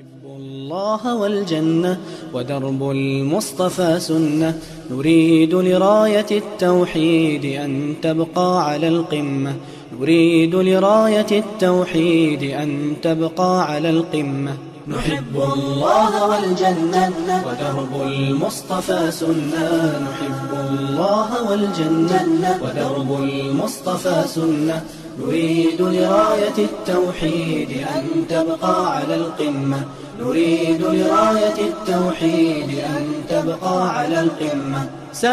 نحب الله والجنة ودرب المصطفى سنة نريد لراية التوحيد أن تبقى على القمة نريد لراية التوحيد أن تبقى على القمة نحب الله والجنة ودرب المصطفى سنة نحب الله والجنة ودرب المصطفى سنة نريد لراية التوحيد أن تبقى على القمة نريد لراية التوحيد أن تبقى على القمة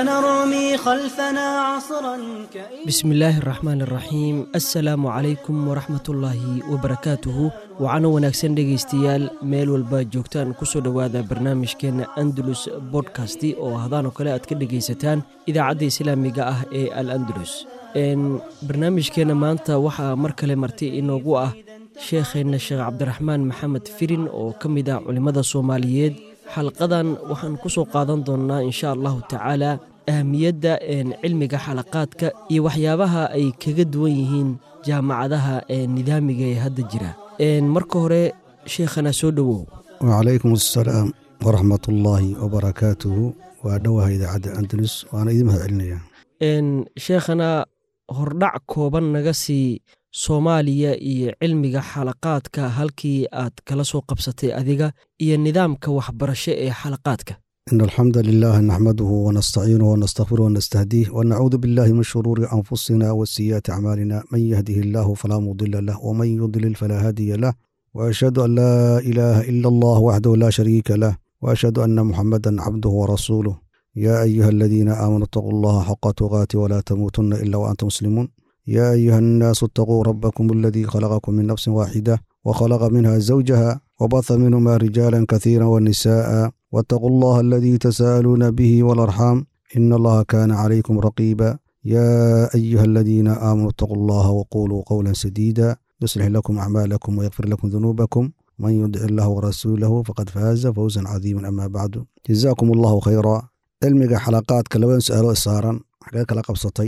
سنرمي خلفنا عصرا كئيبا bismi illaahi araxmaan araxiim assalaamu calaykum waraxmatullaahi wabarakaatuhu waxaana wanaagsan dhegaystayaal meel walba joogtaan kusoo dhowaada barnaamijkeenna andalus bodkasti oo hadaanoo kale aad ka dhegaysataan idaacadda islaamiga ah ee al andalus barnaamijkeenna maanta waxaa mar kale marti inoogu ah sheekheenna sheekh cabdiraxmaan maxamed firin oo ka mid ah culimmada soomaaliyeed xalqadan waxaan ku soo qaadan doonnaa insha allahu tacaala ahamiyadda cilmiga xalaqaadka iyo waxyaabaha ay kaga duwan yihiin jaamacadaha nidaamiga ee hadda jira marka hore sheekhana soo dhowow wacalaykum assalaam waraxmat ullaahi wabarakaatuhu waa dhowaha idaacadda andalus waana idin mahad celinayaa sheekhana hordhac kooban naga sii soomaaliya iyo cilmiga xalaqaadka halkii aad kala soo qabsatay adiga iyo nidaamka waxbarasho ee xalaqaadka in alxamda lilah naxmaduhu wanastaciinuhu wanastakfiruh wanastahdiih wanacuudu billahi min shuruuri anfusina wasiyaati acmaalina man yahdihi illaahu falaa mudila lah wman yudlil falaa haadiya lah waashhadu an laa ilaaha ila allah waxdahu laa shariika lah waashhadu ana muxamadan cabduhu warasuuluh yaa ayuha aladiina aamanuu itaquu allaha xaqa tuqaati walaa tamuutunna ila waantum muslimuun يا أيها الناس اتقوا ربكم الذي خلقكم من نفس واحدة وخلق منها زوجها وبث منهما رجالا كثيرا ونساء واتقوا الله الذي تساءلون به والأرحام إن الله كان عليكم رقيبا يا أيها الذين آمنوا اتقوا الله وقولوا قولا سديدا يصلح لكم أعمالكم ويغفر لكم ذنوبكم من يدع الله ورسوله فقد فاز فوزا عظيما أما بعد جزاكم الله خيرا علمك حلقات كلبان سؤالو إصارا حقاك لقبصتي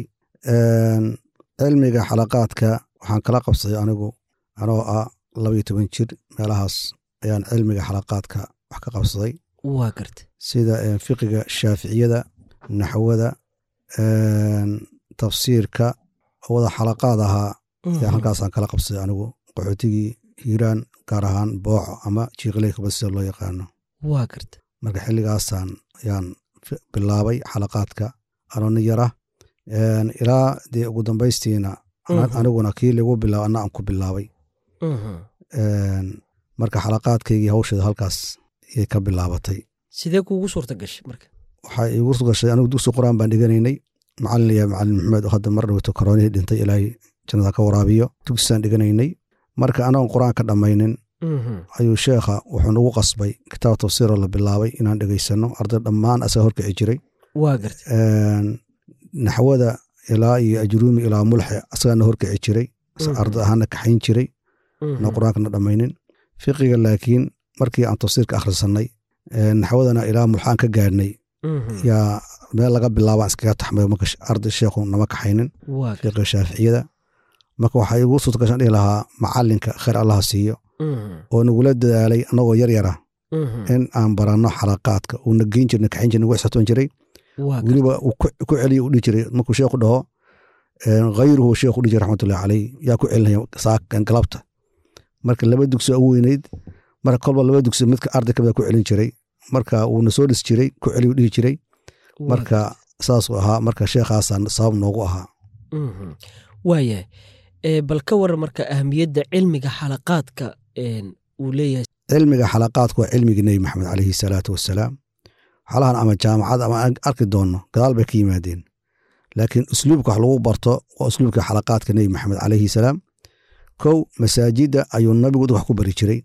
cilmiga xalaqaadka waxaan kala qabsaday anigu anoo ah labaiyo toban jir meelahaas ayaan cilmiga xalaqaadka wax ka qabsaday waa garta sida fiqiga shaaficiyada naxwada tafsiirka oo wada xalaqaad ahaa ayaan halkaasaan kala qabsaday anigu qaxootigii hiiraan gaar ahaan booco ama jiiqleykaba sida loo yaqaano waa garta marka xilligaasaan ayaan bilaabay xalaqaadka anoona yara ilaa dee ugu dambaystiina aniguna kii lagu bilaaba ana aan ku bilaabay marka xalaqaadkaygii hawsheeda halkaas ayay ka bilaabatay sidee kuugu suurta gashay marka waxaa iigu gashay anigu dugsi qur-aan baan dhiganaynay macalin ya macalin maxamed oo hadda mar dhowto koroonihii dhintay ilaahay jannada ka waraabiyo dugsiisaan dhiganaynay marka anagoon qur-aan ka dhammaynin ayuu sheekha wuxuu nagu qasbay kitaab tafsiiroo la bilaabay inaan dhegaysano arday dhammaan asaga horkici jiray waa garta naxwada ilaa iyo ajruumi ilaa mulxe asagaana horkici jiray arday ahaana kaxayn jiray na qur-aankana dhammaynin fiqiga laakiin markii aan tafsiirka akhrisanay naxwadana ilaa mulxaan ka gaadhnay yaa meel laga bilaabaan iskaga taxmay marka arday sheekhu nama kaxaynin fiqiga shaaficiyada marka waxaa igu suurtagashan dhihi lahaa macalinka khayr allaha siiyo oo nagula dadaalay annagoo yar yara in aan baranno xalaqaadka uuna geyn jirna kaxayn jirna nagu xisatoon jiray weliba ku celiya u dhihi jiray markuu sheekhu dhaho hayruhu sheekhu dhihi jiray raxmatullahi caleyh yaa ku celinaya saakan galabta marka laba dugsi ugu weynayd marka kolba laba dugsi midka arday kamida ku celin jiray marka wuuna soo dhis jiray ku celiya u dhihi jiray marka saasuu ahaa marka sheekhaasaan sabab noogu ahaa waayahay bal ka waran marka ahamiyadda cilmiga xalaqaadka uu leeyahay cilmiga xalaqaadku waa cilmigii nebi maxamed caleyhi salaatu wassalaam xalahan ama jaamacad ama arki doonno gadaal bay ka yimaadeen laakiin usluubka wax lagu barto waa usluubka xalaqaadka nebi maxamed caleyhi salaam kow masaajidda ayuu nabigu wax ku bari jiray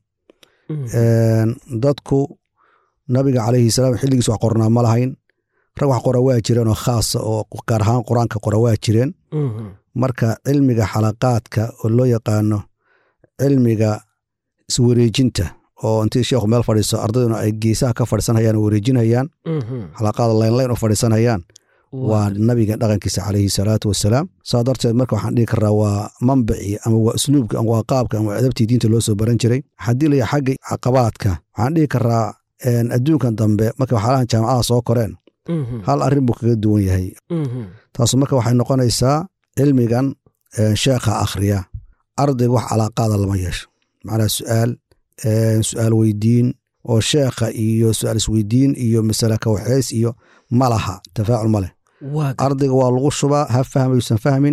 dadku nabiga caleyhi salaam xilligiis wax qornaa ma lahayn rag wax qora waa jireen oo khaasa oo gaar ahaan qur-aanka qora waa jireen marka cilmiga xalaqaadka oo loo yaqaano cilmiga iswareejinta oo intii sheekhu meel fadhiiso ardayduna ay geesaha ka fadhiisanhayaan oo wareejinayaan xalaqaada laynlayn u fadhiisanayaan waa nabiga dhaqankiisa calayhi salaatu wasalaam saa darteed marka waxaan dhihi karaa waa manbicii ama waa usluubka ama waa qaabka ama waa adabtii diinta loo soo baran jiray haddii laya xagga caqabaadka waxaan dhihi karaa adduunkan dambe marka waxyaalahan jaamacada soo koreen hal arrin buu kaga duwan yahay taasu marka waxay noqonaysaa cilmigan sheekha akhriya ardayga wax calaaqaada lama yeesho macnaha su'aal su'aal weydiin oo sheekha iyo su'aal isweydiin iyo masale kawaxeys iyo ma laha tafaacul ma leh ardayga waa lagu shubaa ha fahmayuusan fahmin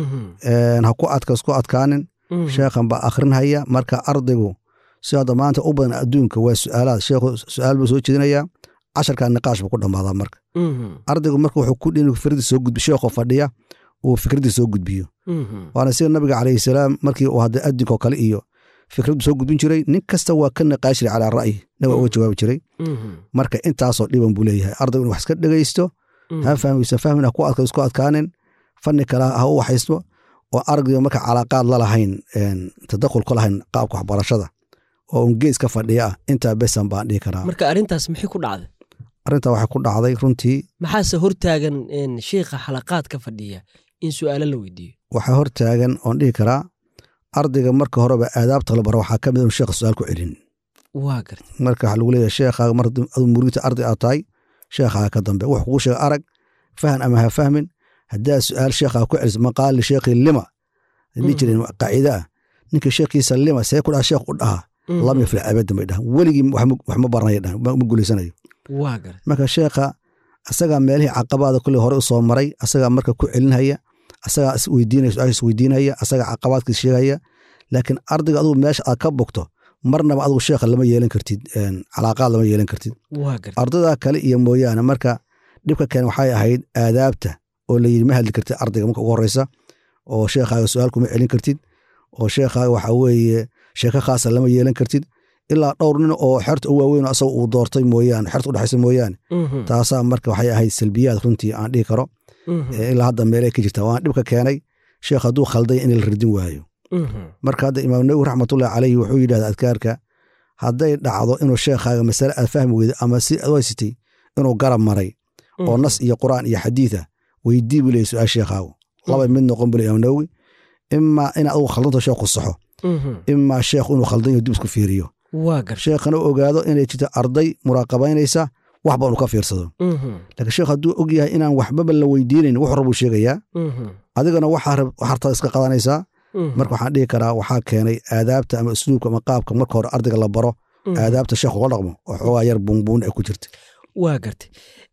ha ku adkas ku adkaanin sheekhan baa akhrinhaya marka ardaygu si hadda maanta u badan adduunka waa su'aalaad sheekhu su'aal buu soo jeedinayaa casharkaa niqaash buu ku dhammaadaa marka ardaygu marka wuxuu ku dhin fikradi soo gudbi sheekhu fadhiya uu fikraddii soo gudbiyo waana sida nabiga calayhi salaam markii uu hadda addinkoo kale iyo fikraddu soo gudbin jiray nin kasta waa ka niqaashiri calaa ra'yi nabiga uga jawaabi jiray marka intaasoo dhiban buu leeyahay ardaygu in wax iska dhegaysto ha fahmaysan fahmin ha ku adka isku adkaanin fanni kale ha u waxaysto oo ardayga marka calaaqaad la lahayn tadakhul ka lahayn qaabka waxbarashada oo un gees ka fadhiya ah intaa besan baan dhihi karaa marka arrintaas maxay ku dhacday arrintaa waxay ku dhacday runtii maxaase hortaagan sheikha xalaqaad ka fadhiya in su'aalo la weydiiyo waxaa hortaagan oon dhihi karaa ardayga marka horeba aadaabta la baro waxaa ka mid inu sheekha su-aal ku celin waa garta marka waxaa lagu leeyahay sheekhaaga mar adu muriidta arday aad tahay sheekhaaga ka dambe wax kugu sheega arag fahan ama ha fahmin haddaa su'aal sheekhaa ku celis maqaal lisheekhi lima dhihi jireen qaacida ah ninka sheekhiisa lima see ku dhaha sheekh u dhaha lam yaflax abadan bay dhahan weligii wax ma baranaya dhahan ma guulaysanayo waa garta marka sheekha asagaa meelihii caqabaada kulley hore u soo maray asagaa marka ku celinhaya asagaa isweydiinaya su-aasha isweydiinaya asagaa caqabaadkiis sheegaya laakiin ardayga adugu meesha aad ka bogto marnaba adugu sheekha lama yeelan kartid calaaqaad lama yeelan kartid waa garta ardayda kale iyo mooyaane marka dhibka keen waxay ahayd aadaabta oo layidhi ma hadli kartid ardayga marka ugu horeysa oo sheekhaaga su-aal kuma celin kartid oo sheekhaaga waxa weeye sheeko khaasa lama yeelan kartid ilaa dhowr nin oo xerta u waaweyn asaga uu doortay mooyaane xerta udhexaysa mooyaane taasaa marka waxay ahayd salbiyaad runtii aan dhihi karo ilaa hadda meelay ka jirta waan dhibka keenay sheekh hadduu khalday in la radin waayo marka hadda imaam nawowi raxmatullahi caleyhi wuxuu yidhahda adkaarka hadday dhacdo inuu sheekhaaga masale aad fahmi weyda ama si aad haysatay inuu garab maray oo nas iyo qur'aan iyo xadiida weydii buu leeyay su-aal sheekhaagu laba mid noqon buu ley imaam nawowi imaa in adugu khaldanto sheekhu saxo imaa sheekhu inuu khaldan yaho dib isku fiiriyo waa garta sheekhana u ogaado inay jirto arday muraaqabaynaysa waxba unu ka fiirsado laakiin sheekh hadduu og yahay inaan waxbaba la weydiinayn wuxuu rabuu sheegayaa adigana waxaa hartada iska qadanaysaa marka waxaan dhihi karaa waxaa keenay aadaabta ama usluubka ama qaabka marka hore ardayga la baro aadaabta sheekh uga dhaqmo oo xoogaa yar buunbuun ay ku jirta waa gartay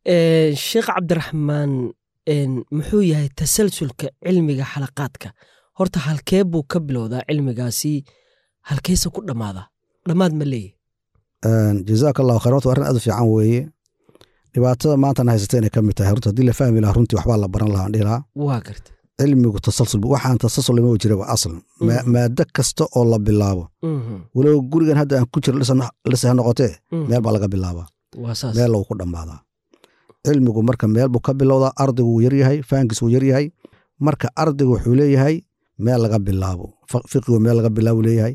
sheekh cabdiraxmaan muxuu yahay tasalsulka cilmiga xalaqaadka horta halkee buu ka bilowdaa cilmigaasi halkeese ku dhammaadaa dhammaad ma leeyahy jazaak allahu khayr horta arrin aad u fiican weeye dhibaatada maantana haysata inay ka mid tahay horta haddii la fahmi lahaa runtii waxbaa la baran lahaa dhihi lahaa waa garta cilmigu tasalsul waxaan tasalsul lama jiraba asl maado kasta oo la bilaabo walow gurigan hadda aan ku jiro lise ha noqotee meel baa laga bilaabaa waa saas meel lagu ku dhammaadaa cilmigu marka meel buu ka bilowdaa ardaygu wuu yaryahay fahankiis wuu yaryahay marka ardaygu wuxuu leeyahay meel laga bilaabo fiqigu meel laga bilaabo leeyahay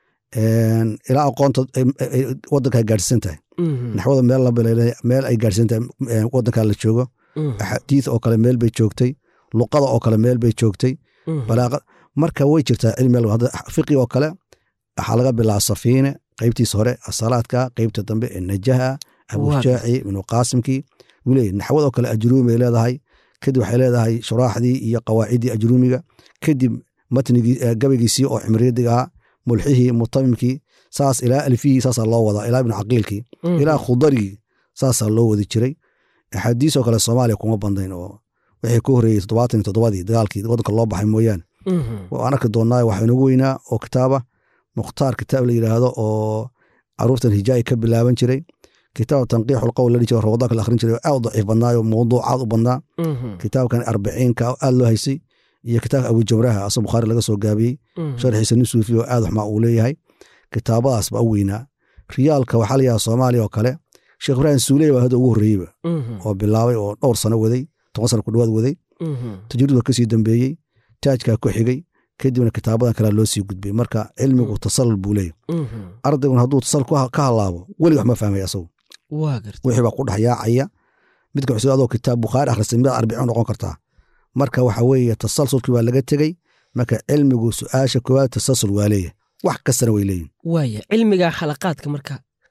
ilaa aqoonta wadanka ay gaadhsiisan tahay naxwada meel ay gaadhsiisan tahay wadanka la joogo axaadiis oo kale meel bay joogtay luqada oo kale meel bay joogtay balaaqa marka way jirtaa cilmi fiqi oo kale waxaa laga bilaaba safiine qeybtiisa hore asalaadka qeybta dambe ee najaha abushaaci ibnu qaasimkii wule naxwad oo kale ajruumi ay leedahay kadib waxay leedahay shuraaxdii iyo qawaaciddii ajruumiga kadib matnigii gabaygiisii oo cimriyadiga ahaa mulxihii mutamimkii saas ilaa alfihii saasaa loo wadaa ilaa ibnu caqiilkii ilaa khudarigii saasaa loo wadi jiray axaadiisoo kale soomaaliya kuma bandayn oo wixii ka horreeyey toddobaatan iyo toddobadii dagaalkii waddanka loo baxay mooyaane waan arki doonnaa waxaa inagu weynaa oo kitaaba mukhtaar kitaab la yidhaahdo oo caruurtan hijaa'i ka bilaaban jiray kitaab tanqiixul qowl la dhihi jiro rawadaanka la akhrin jiray oo aad u daciif badnaayo mawduucaad u badnaa kitaabkan arbiciinka aad loo haysay iyo kitaabka abujamraha asoo bukhaari laga soo gaabiyey sharxiisa nin suufi oo aad waxmaa uu leeyahay kitaabadaas baa u weynaa riyaalka waxaa layahaa soomaaliya oo kale sheekh ibraahim suuley baa hadda ugu horreeyeyba oo bilaabay oo dhowr sano waday toban sano ku dhawaad waday tajriid waa kasii dambeeyey taajkaa ku xigay kadibna kitaabadan kalea loo sii gudbay marka cilmigu tasalul buu leeyahy ardayguna hadduu tasal ka halaabo welig wax ma fahmay asagu wixii baa ku dhex yaacaya midka cusub adoo kitaab bukhaari akhristay midaad arbiciin noqon kartaa marka waxa weeye tasalsulkii waa laga tegey marka cilmigu su-aasha koowaad tasalsul waa leeyahay wax kastana way leeyihin waaya cilmiga xalaqaadka marka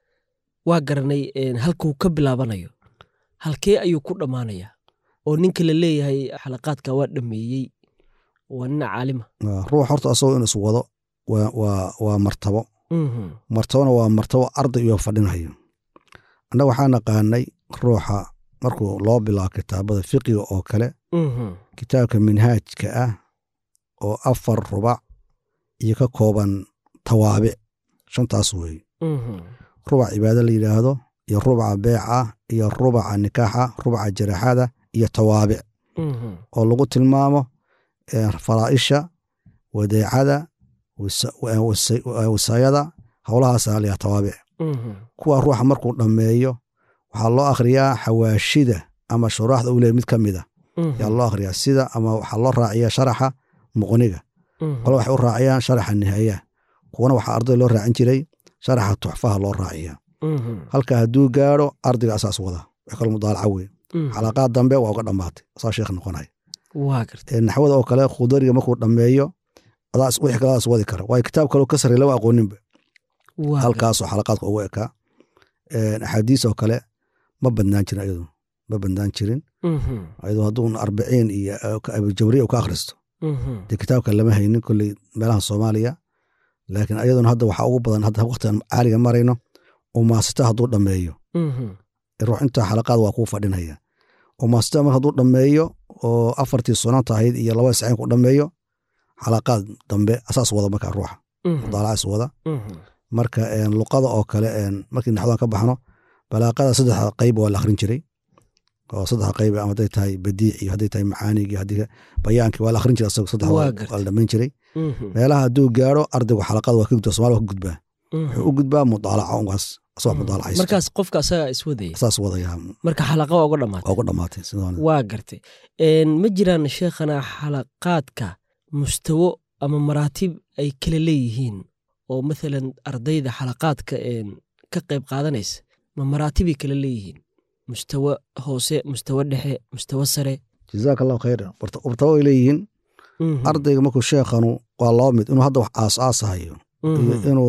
waa garanay een, halkuu ka bilaabanayo halkee ayuu ku dhammaanayaa oo ninka la leeyahay xalaqaadka waa dhameeyey waa nina caalima ruux horta asagoo in is wado waa- waa waa martabo Mhm, martabona waa martabo arday iyo fadhinayo annaga waxaa naqaanay ruuxa markuu loo bilaabo kitaabada fiqiga oo kale mhm, kitaabka minhaajka ah oo afar rubac iyo ka kooban tawaabic shantaas weeye mhm, rubac cibaado la yidhaahdo iyo rubaca beeca iyo rubaca nikaaxa rubaca jaraxada iyo tawaabic mhm, oo lagu tilmaamo eh, faraa'isha wadeecada wasa- wa- wasa- wasaayada howlahaasa layaa tawaabic mhm, kuwa ruuxa markuu dhammeeyo waxaa loo akhriyaa xawaashida ama shuraaxda uu leeyahy mid ka mid a mhm, yaa loo akhriyaa sida ama waxaa loo raaciyaa sharaxa muqniga mhm, qole waxay u raaciyaan sharaxa nihaaya kuwana waxaa arday loo raacin jiray sharaxa tuxfaha loo raaciyaa mhm, halka hadduu gaadho ardayga asaas wada wax kale mudaalaca wey mhm. xalaqaad dambe waa uga dhammaatay asaa sheekh noqonaya waa gartay Ee, naxwada oo kale khudariga markuu dhammeeyo adaa is- wixii kale adaa is wadi kara waayo kitaab kaleo ka sarreey lama aqooninba waa gartay. halkaasoo xalaqaadka ugu ekaa Ee, axaadiis oo kale ma badnaan jirin ayadu ma badnaan jirin Mhm, ayadoo hadduu arbiciin iyo eh, abujawriya uu ka akhristo mhm, dee kitaabka lama haynin kolley meelaha soomaaliya laakiin ayaduna hadda waxaa ugu badan hadda waqtigan caaliga marayno umaasita hadduu dhammeeyo mhm, ruux intaa xalaqaad waa kuu fadhinaya umaasita mar hadduu dhammeeyo oo afartii sunanta ahayd iyo labada saciin ku dhammeeyo xalaqaad dambe asaas wada markaa ruuxa mhm, mudaalacaas wada mhm, marka een, luqada oo kale een, markii naxwadan ka baxno balaaqada saddexda qayb waa la akhrin jiray oo saddexda qayb ama hadday tahay badiic iyo hadday tahay macaanigii haddii bayaankii waa la akhrin jiray asago saddex Waa waa gartay. waa la dhammayn jiray mhm, meelaha hadduu gaaro ardaygu xalaqada waa ka gudbaa somalia waa ka gudbaa mhm. wuxuu u gudbaa mudaalaca ungaas asagoo mudaalacaysta markaas qofka asagaa iswadaya saas wadayaa marka xalaqa waa uga dhammaatay waa ugu dhammaatay sidaan waa gartay Een, ma jiraan sheekhana xalaqaadka mustawo ama maraatib ay kala leeyihiin oo mathalan ardayda xalaqaadka een, ka qayb qaadanaysa ma maraatibay kala leeyihiin mustawo hoose mustawo dhexe mustawo sare jazaaka allahu khayran warta wartaba way leeyihiin Mhm, ardayga markuu sheekhanu waa laba mid inuu hadda wax aas-aasahayo mhm. iyo inuu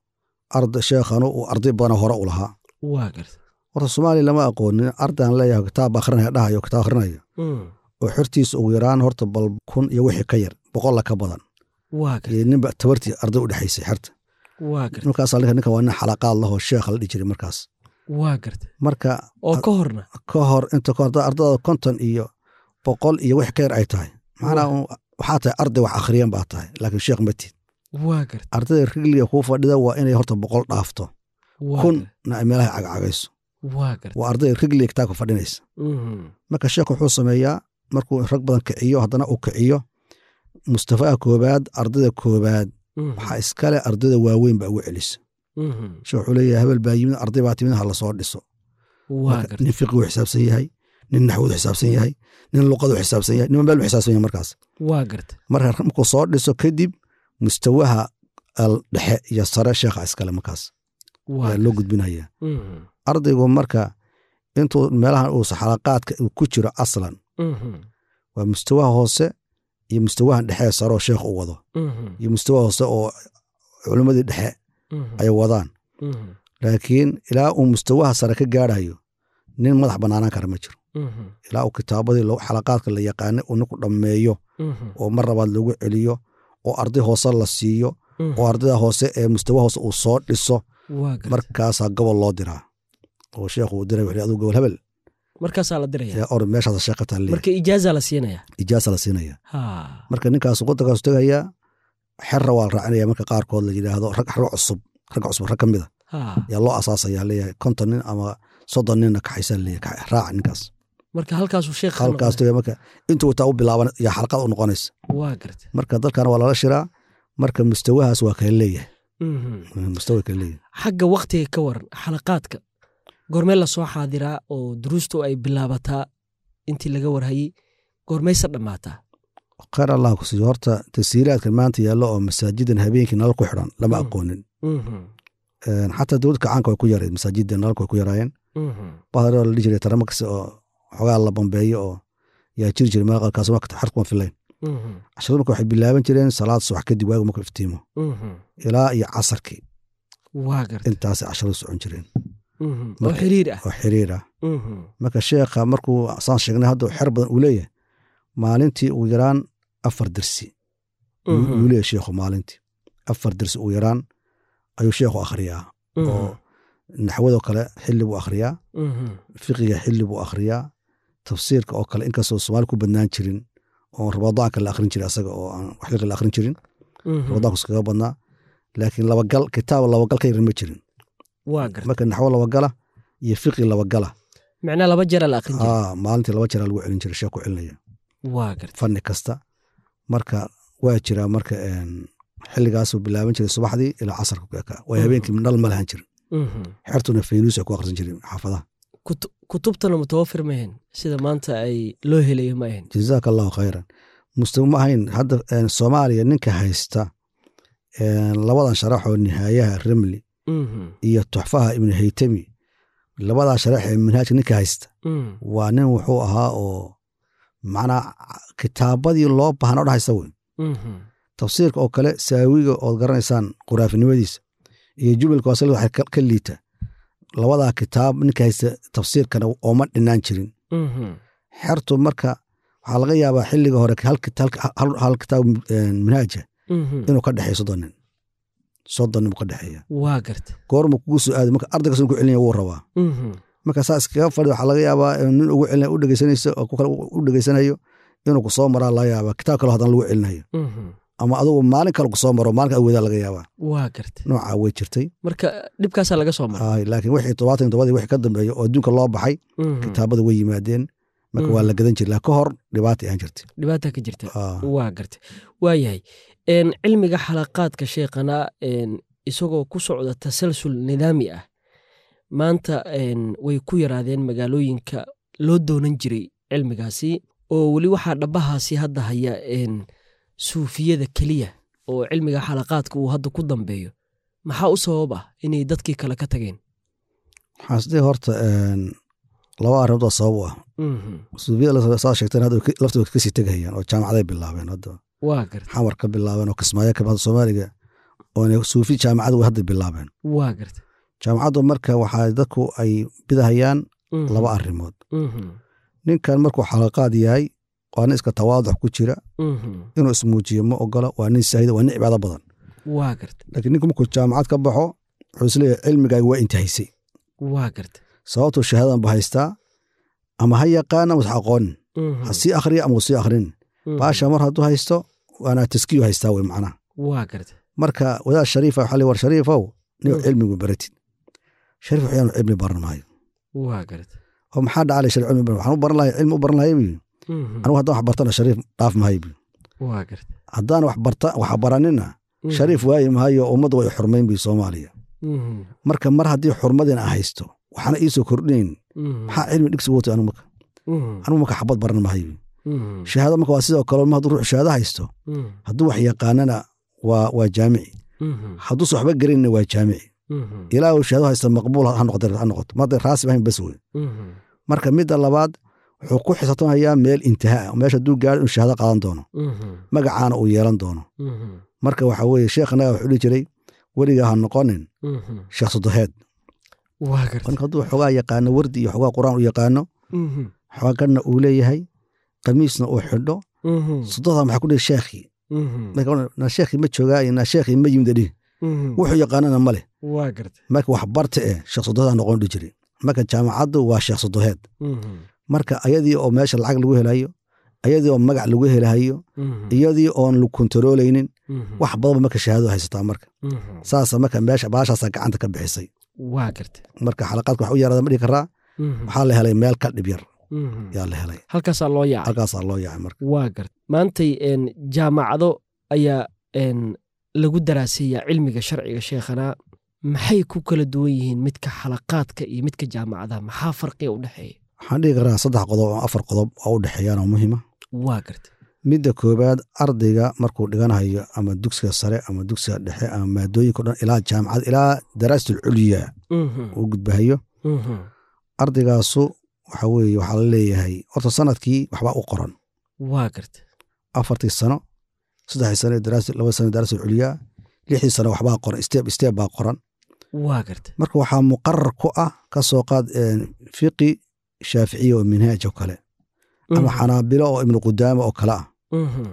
arda sheekhanu uu arday badan hore u lahaa waa gartay horta soomaaliya lama aqoonin ardaan leeyahay kitaab akhrinaya dhahayo kitaab akhrinaya Mhm, oo xertiisa ugu yaraan horta bal kun iyo wixii ka yar boqolla ka badan waa gartay iyo ninba tabartii arday u dhexaysay xerta waa gartay markaas ninka ninka waa nin xalaqaad lahoo sheekha la dhihi jiray markaas waa gartay marka oo ka horna ka hor inta ka hor haddaad ardada konton iyo boqol iyo wix ka yar ay tahay macnaa un waxaa tahay arday wax akhriyan baa tahay laakiin sheekh ma tid waa gartay ardayda rigliga kuu fadhida waa inay horta boqol dhaafto waa kun gartay, na ay meelaha cagcagayso waa gartay waa ardayda rigliga kitaabka fadhinaysa Mhm, marka sheekh wuxuu sameeyaa markuu rag badan kiciyo haddana uu kiciyo mustafaha koobaad ardayda koobaad mhm, waxaa iskale ardayda waaweyn baa ugu celisa mhm. sheekh wuxuu leeyahay hebel baa yimid arday baa timid ha lasoo dhiso waa Marka gartay nin fiqigu xisaabsan yahay nin naxwadu xisaabsan yahay nin luqadu xisaabsan yahay nin meel bu xisaabsan yahay markaas waa gartay marka markuu soo dhiso kadib mustawaha al dhexe iyo sare sheekha iskale markaas waa ayaa loo gudbinaya Mhm, ardaygu marka intuu meelahan uusa xalaqaadka uu ku jiro aslan mhm, waa mustawaha hoose iyo mustawahan dhexe sare oo sheekh u wado mhm, iyo mustawaha hoose oo culimmadii dhexe mhm, ay wadaan mhm, laakiin ilaa uu mustawaha sare ka gaarayo nin madax bannaanaan kara ma jiro mhm, ilaa uu kitaabadii lo- xalaqaadka la yaqaanay uu ninku dhammeeyo mhm, oo mar labaad lagu celiyo oo arday hoose la siiyo mhm. oo ardayda hoose ee mustawa hoose uu soo dhiso waa gartay markaasaa gobol loo diraa oo sheekhu uu diray wuxuu aduu gobol hebel markaasaa la diraya ee or meeshaas sheeka talle marka ijaaza la siinaya ijaasa la siinaya ha marka ninkaas waddankaasu tegayaa xerra waa la raacinaya marka qaarkood la yidhaahdo rag rag cusub rag cusub rag ka mida ha yaa loo asaasaya leeyahay konton nin ama soddon ninna kaxaysa leeyahay raaca ninkaas marka halkaasuu sheekh halkaas tegaya marka intuu wataa u bilaaban yaa xalqad u noqonaysa waa gartay marka dalkana waa lala shiraa marka mustawahaas waa kala leeyahay Mhm. mustawa kala leeyahay xagga waktiga ka waran xalaqaadka goormee lasoo xaadiraa oo duruustu ay bilaabataa intii laga warhayey goormayse dhammaataa khayr allah ku siiyo horta tasiiraadka maanta yaallo oo masaajidan habeenkii nalal ku xidhan lama Mm. aqoonin Mhm, Een, xataa dowladda kacaanka way ku yarayd masaajidda nalalka way ku yaraayeen mhm, baharo la dhihi jiray taramakas oo xogaa la bambeeyo oo yaa jiri jira meel qaarkaas marka xerkuma filayn casharadu marka waxay bilaaban jireen salaad subax kadib waagu marka iftiimo ilaa iyo casarkii waa garta intaasay casharadu socon jireen oo xiriir ah oo xiriir ah marka sheekha markuu saan sheegnay hadda xer badan uu leeyahay maalintii ugu yaraan afar dersi yuu leeyahay sheekhu maalintii afar dersi ugu yaraan ayuu sheekhu akhriyaa oo naxwadoo kale xilli buu akhriyaa fiqiga xilli buu akhriyaa tafsiirka oo kale inkastoo soomaali ku badnaan jirin oo ramadaanka la akhrin jiray asaga oo aan waxliqa la akhrin jirin ramadaanku iskaga badnaa laakiin labagal kitaab labagal ka yaran ma jirin waa garta marka naxwo labagala iyo fiqi labagala macnaa laba jera la aqrin jira aa maalintii laba jeraa lagu celin jiray sheekh ku celinaya waa garta fanni kasta marka waa jiraa marka een, xilligaasuu bilaaban jiray subaxdii ilaa casarka ku ekaa way habeenkii dhal ma lahan jirin xertuna faynuus ay ku akhrisan jirin xaafadaha Kutu- kutubtana mutawafir ma ahayn sida maanta ay loo helayo ma ahayn jazaaka allahu khayran muslim ma ahayn hadda een, soomaaliya ninka haysta een, labadan sharaxoo nihaayaha remli iyo tuxfaha ibnu haytami labadaa sharax ee manhaajka ninka haysta waa nin wuxuu ahaa oo macnaa kitaabadii loo baahan o dhahaysa wey tafsiirka oo kale saawiga ood garanaysaan quraafinimadiisa iyo jumalka wasl waxay ka- ka liita labadaa kitaab ninka haysta tafsiirkana ooma dhinaan jirin xertu marka waxaa laga yaabaa xilliga hore hal kit- hal- hal- hal kitaab een, manhaaja inuu ka dhexeeyo soddon nin soddon nin buu ka dhexeeya waa garta goormu kugu soo aaday marka ardaygas ku celinaya wuu rabaa marka saa iskaga fadhi waxaa laga yaabaa in nin ugu celina u dhegeysanayso oo ku kale u dhegeysanayo inuu kusoo maraa laga yaabaa kitaab kale hadan lagu celinayo ama adugu maalin kale kusoo maro maalin awoodaa laga yaabaa waa garta noocaa way jirtay marka dhibkaasaa laga soo mara Ay, laakiin wixii todobaatan iyo todobadii wixii ka dambeeya oo adduunka loo baxay kitaabada way yimaadeen marka waa la gadan jiray laakiin ka hor dhibaata aan jirtay dhibaata ka jirta Ah, waa garta waa yahay Een, cilmiga xalaqaadka sheekhana een, isagoo ku socda tasalsul nidaami ah maanta een, way ku yaraadeen magaalooyinka loo doonan jiray cilmigaasi oo weli waxaa dhabahaasi hadda haya een, suufiyada keliya oo cilmiga xalaqaadka uu hadda ku dambeeyo maxaa u sabab ah inay dadkii kale ka tageen waxaan isdhihi horta een, laba arrimood oo sabab u ah Mhm. suufiyada saa sheegteen hadda way ka- laftooda kasii tegahayaan oo jaamacaday bilaabeen hadda waa garta xamar ka bilaabeen oo kismaayo ka baxda soomaaliga oo suufi jaamacad way hadda bilaabeen waa garta jaamacaddu marka waxaa dadku ay bidahayaan Mhm. laba arrimood Mhm. ninkan markuu xalaqaad yahay waa nin iska tawaaduc ku jira Mhm. inuu ismuujiyo ma ogola waa nin saahida waa nin cibaado badan waa garta laakiin ninku markuu jaamacad ka baxo wuxuu isleeyahay cilmigaaga waa intahaysay waa garta sababtuu shahaadadan ba haystaa ama ha yaqaan ama ha aqoonin Mhm. ha sii akhriya ama uu sii akhrin Mhm. baasha mar hadduu haysto waana taskiyu haystaa wey macnaha waa garta marka wadaad shariifa waxaa li war shariifow nin Mm. cilmigu baratid shariif waxyaanu cilmi baran maayo waa garta oo maxaa dhacalay shariif cilmi baran waxaan u baran lahay cilmi u baran lahay buyi Mhm. anigu haddaan wax bartana shariif dhaaf mahayo buyi waa garta haddaan wax barta wax baranina Mhm. shariif waayi mahayo ummadda way xurmayn buyi soomaaliya Mhm. marka mar haddii xurmadin aan haysto waxaana iisoo kordhinayn Mhm. maxaa cilmi dhigsi wotay anigu marka Mhm. anigu marka xabad baran mahayo buyi Mhm. shahaado marka waa sidoo kale ma hadduu ruux shahaado haysto Mhm. hadduu wax yaqaanana waa waa jaamici Mhm. hadduusa waxba gelinna waa jaamici Mhm. ilaa uu shahaado haysta maqbuul ha noqoto ha noqoto ma hadday raasib ahayn bas wey Mhm. marka midda labaad wuxuu ku xisaabtamayaa meel intihaa ah meesha hadduu gaaro inuu shahaado qaadan doono Mhm. magacaana uu yeelan doono Mhm. marka waxa weeye sheekhanaga wuxuu dhihi jiray weligaa ha noqonin Mhm. sheekh sodoheed waa garta marka hadduu xogaa yaqaano wardi iyo xogaa qur-aan u yaqaano Mhm. xooganna uu leeyahay qamiisna uu xidho Mhm. sododaa maxaa ku dhihi sheekhii Mhm. marka na sheekhii ma joogaa iyo na sheekhii ma yimida dhihi Mhm. wuxuu yaqaanana ma leh waa garta marka wax barta eh sheekh sodoheed noqon dhihi jiray marka jaamacaddu waa sheekh sodoheed Mhm. marka ayadii oo meesha lacag lagu helayo ayadii oo magac lagu helahayo Mhm. iyadii oon lagu kontarooleynin Mhm. wax badanba marka shahaado haysataa marka Mhm. saasa marka meesha baashaasaa gacanta ka bixisay waa garta marka xalaqaadka wax u yaraada ma dhihi karaa Mhm. waxaa la helay meel ka dhib yar Mhm. yaa la helay halkaasaa loo yaacay halkaasaa loo yaacay marka waa garta maantay een, jaamacado ayaa een, lagu daraaseeyaa cilmiga sharciga sheekhana maxay ku kala duwan yihiin midka xalaqaadka iyo midka jaamacadaha maxaa farqiga u dhexeeya waxaan dhihi karaa saddex qodob oo afar qodob oo u dhexeeyaan oo muhiima waa garta midda koobaad ardayga markuu dhiganayo ama dugsiga sare ama dugsiga dhexe ama maadooyinka o dhan ilaa jaamacad ilaa daraasatul culya Mhm. uu gudbahayo Mhm. ardaygaasu waxa weeye waxaa la leeyahay horta sanadkii waxbaa u qoran waa garta afartii sano saddexdii sano daraasa laba sano daraasa culyaa lixdii sano waxbaa qoran step step baa qoran waa garta marka waxaa muqarar ku ah ka soo qaad een, fiqi shaaficiya oo minhaaj oo kale ama Mhm. xanaabilo oo ibnu qudaama oo kale ah Mhm.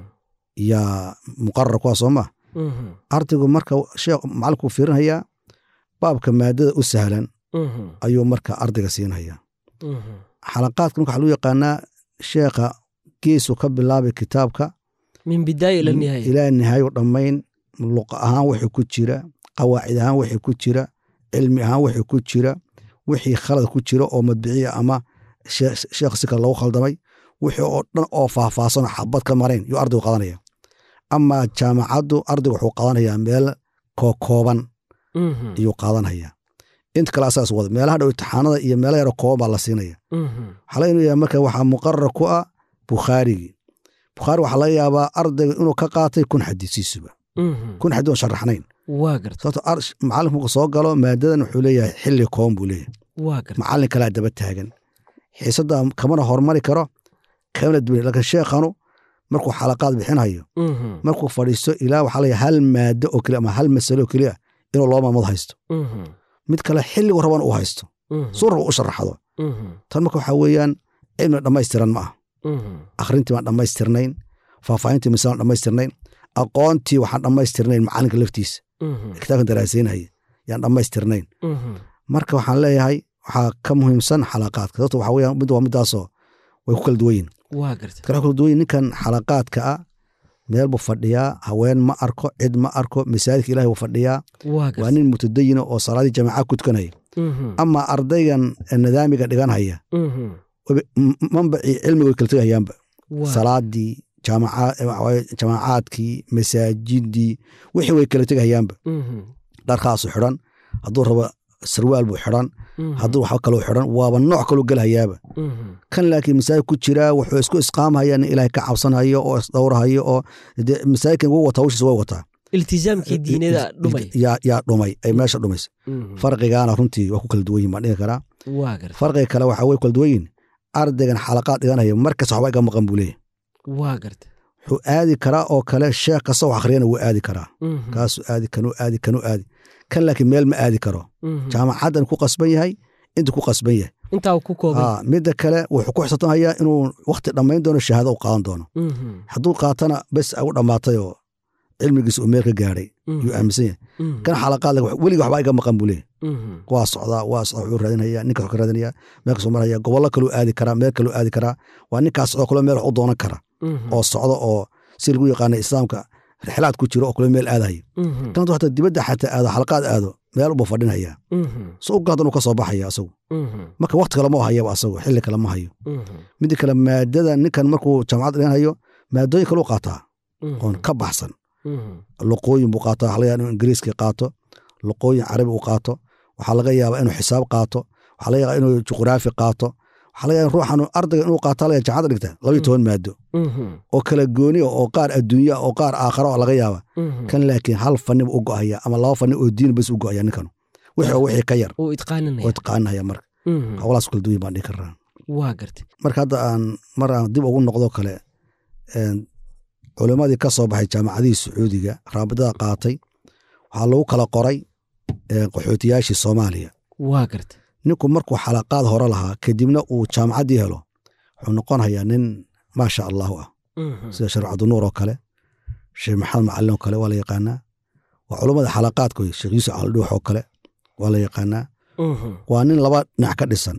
yaa muqarar ku ah soo ma Mhm. ardaygu marka sheekh macalinku fiirinhayaa baabka maadada u sahlan Mhm. ayuu marka ardayga siinhayaa Mhm. xalaqaadka marka waxaa lagu yaqaanaa sheekha geesuu ka bilaabay kitaabka min bidaaya ila nihaaya ilaa nihaayo dhammayn luqa ahaan wixii ku jira qawaacid ahaan wixii ku jira cilmi ahaan wixii ku jira wixii khalad ku jira oo madbiciya ama shee- sheekh si kale lagu khaldamay wixii oo dhan oo faahfaahsan oo xabad ka marayn yuu ardaygu qadanaya ama jaamacaddu ardaygu wuxuu qadanayaa meel kookooban Mhm. ayuu qaadanaya inta kale asaas wada meelaha dhow imtixaanada iyo meelo yaro kooban baa la siinaya Mhm. waxaa laga yaabaa marka waxaa muqarar ku ah bukhaarigii bukhaari waxaa laga yaabaa ardayga inuu ka qaatay kun xadiisiisuba Mhm. kun xadii oon sharaxnayn waa garta sababto ar- macalinku markuu soo galo maadadan wuxuu leeyahay xilli koon buu leeyahay waa garta macallin kalaa daba taagan xiisadda kamana hormari karo kamana duwan laakiin sheekhanu markuu xalaqaad bixinhayo Mhm. markuu fadhiisto ilaa waxaa leeyahay hal maado oo keliya ama hal masalo oo keliya inuu loo maamud haysto Mhm. mid kale xilligu rabana uu haysto Mhm. suu raba u sharaxdo Mhm. tan marka waxaa weeyaan cilmi dhammaystiran ma ah Mhm. akhrintii baan dhammaystirnayn faahfaahintii misaan dhammaystirnayn aqoontii waxaan dhammaystirnayn macalinka laftiisa Mhm. kitaabkan daraasaynaya yaan dhammaystirnayn Mhm. marka waxaan leeyahay waxaa ka muhiimsan xalaqaadka sababto waxaa weeyaan mid waa midaasoo way ku kala duwan yihin waa garta kala kala duwan yihin ninkan xalaqaadka ah meel buu fadhiyaa haween ma arko cid ma arko masaajidka ilahi buu fadhiyaa waa waa garta nin mutadayina oo salaadii jamaaca ku tukanaya Mhm. ama ardaygan nidaamiga dhiganhaya Mhm. wabi- m- manbacii cilmiga way kala tegahayaanba waa salaadii jaamaca- waxa waaye jamaacaadkii masaajidii wixii way kala tegahayaanba Mhm. dharkaasu xidhan hadduu rabo sarwaal buu xidhan Mhm. hadduu waxba kaloo xidhan waaba nooc kaloo gelhayaaba Mhm. kan laakiin masaajid ku jiraa wuxuu isku isqaamhaya nin ilaahay ka cabsanhayo oo isdhowrhayo oo dee masaajidkan wuu wataa hawshiisa way wataa iltizaamkii diinada dhumay yaa yaa dhumay ay meesha dhumaysa Mhm. farqigaana runtii waa ku kala duwan yihin baan dhihi karaa waa garta farqiga kale waxaa way kala duwan yihin ardaygan xalaqaad dhiganaya markas waxba iga maqan buu leeyahy waa garta wuxuu aadi karaa oo kale sheekh kasta wax akhriyana wuu aadi karaa Mhm. kaasuu aadi kanuu aadi kanuu aadi kan laakiin meel ma aadi karo Mhm. jaamacaddan ku qasban yahay intuu ku qasban yahay intaa uu ku koobay Aa, midda kale wuxuu ku xisabtanhayaa inuu wakti dhammayn doono shahaado u qaadan doono Mhm. hadduu qaatana bes ay u dhammaatay oo cilmigiisa uu meel ka gaadhay Mhm. yuu aaminsan yahay Mhm. kan xalaqaad weliga waxbaa iga maqan buu leeyahy Mhm. waa socdaa waa socdaa wuxuu raadinaya ninkaas wuxuu ka raadinaya meel kasoo maraya gobollo kaluu aadi karaa meel kaluu aadi karaa waa ninkaas socdo kale meel wax u doonan kara Mhm. oo socdo oo si lagu yaqaana islaamka rixlaad ku jiro oo kale meel aadayo Mhm. kan hadduu xataa dibadda xataa aado xalaqaad aado meel uba fadhinaya Mhm. so u gaadan uu ka soo baxaya asagu Mhm. marka wakti kale ma hayaba asagu xilli kale ma hayo Mhm. midda kale maadada ninkan markuu jaamacad dhigan hayo maadooyin kale u qaataa Mhm. oon ka baxsan Mhm. luqooyin buu qaataa waxaa laga yaaba inuu ingiriiska qaato luqooyin carabi uu qaato waxaa laga yaabaa inuu xisaab qaato waxaa laga yaabaa inuu juqraafi qaato waxaa laga yaaba ruuxan ardayga inuu qaato laga jaamacadda dhigta labayo toban maado Mhm. oo kala gooni ah oo qaar adduunya oo qaar aakharo oo laga yaaba Mhm. kan laakiin hal fanni buu u go'aya ama laba fanni oo diin bas u go'aya ninkan wixii oo wixii ka yar uu oo itqaaninaya taqaanaya marka Mhm. howlaas kala duwan baan dhihi karaa waa garta marka hadda aan mar aan dib ugu noqdo kale een, culimmadii ka soo baxay jaamacadihii sacuudiga raabidada qaatay waxaa lagu kala qoray een, qaxootiyaashii soomaaliya waa garta ninku markuu xalaqaad hore lahaa kadibna uu jaamacaddii helo wuxuu noqonayaa nin maasha allahu ah Mhm. sida sheekh cabdinuur oo kale sheekh maxamed macalin oo kale waa la yaqaanaa waa culummada xalaqaadka wey sheekh yuusuf caldhuux oo kale waa la yaqaanaa Mhm. waa nin laba dhinac ka dhisan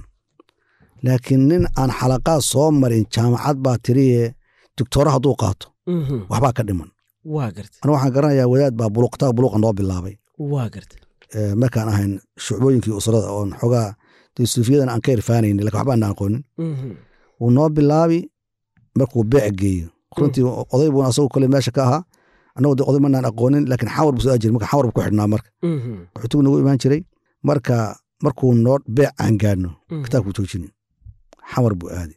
laakiin nin aan xalaqaad soo marin jaamacad baa tiriye doctooro hadduu qaato Mhm. waxbaa ka dhiman waa garta aniga waxaan garanayaa wadaad baa buluq kitaab buluqa noo bilaabay waa garta ee, markaan ahayn shucbooyinkii usrada oon xogaa dee suufiyadan aan ka irfaanaynin lakin waxba aan aqoonin Mhm. wuu noo bilaabi markuu beec geeyo runtii oday buuna asagu kole meesha ka ahaa annagu de oday manaan aqoonin laakiin xawar buu soo aajiri marka xawar buu ku xidhnaa marka Mhm. wuxuu nagu imaan jiray marka markuu noo beec aan gaadhno Mhm. kitaabkuu joojini xawar buu aadi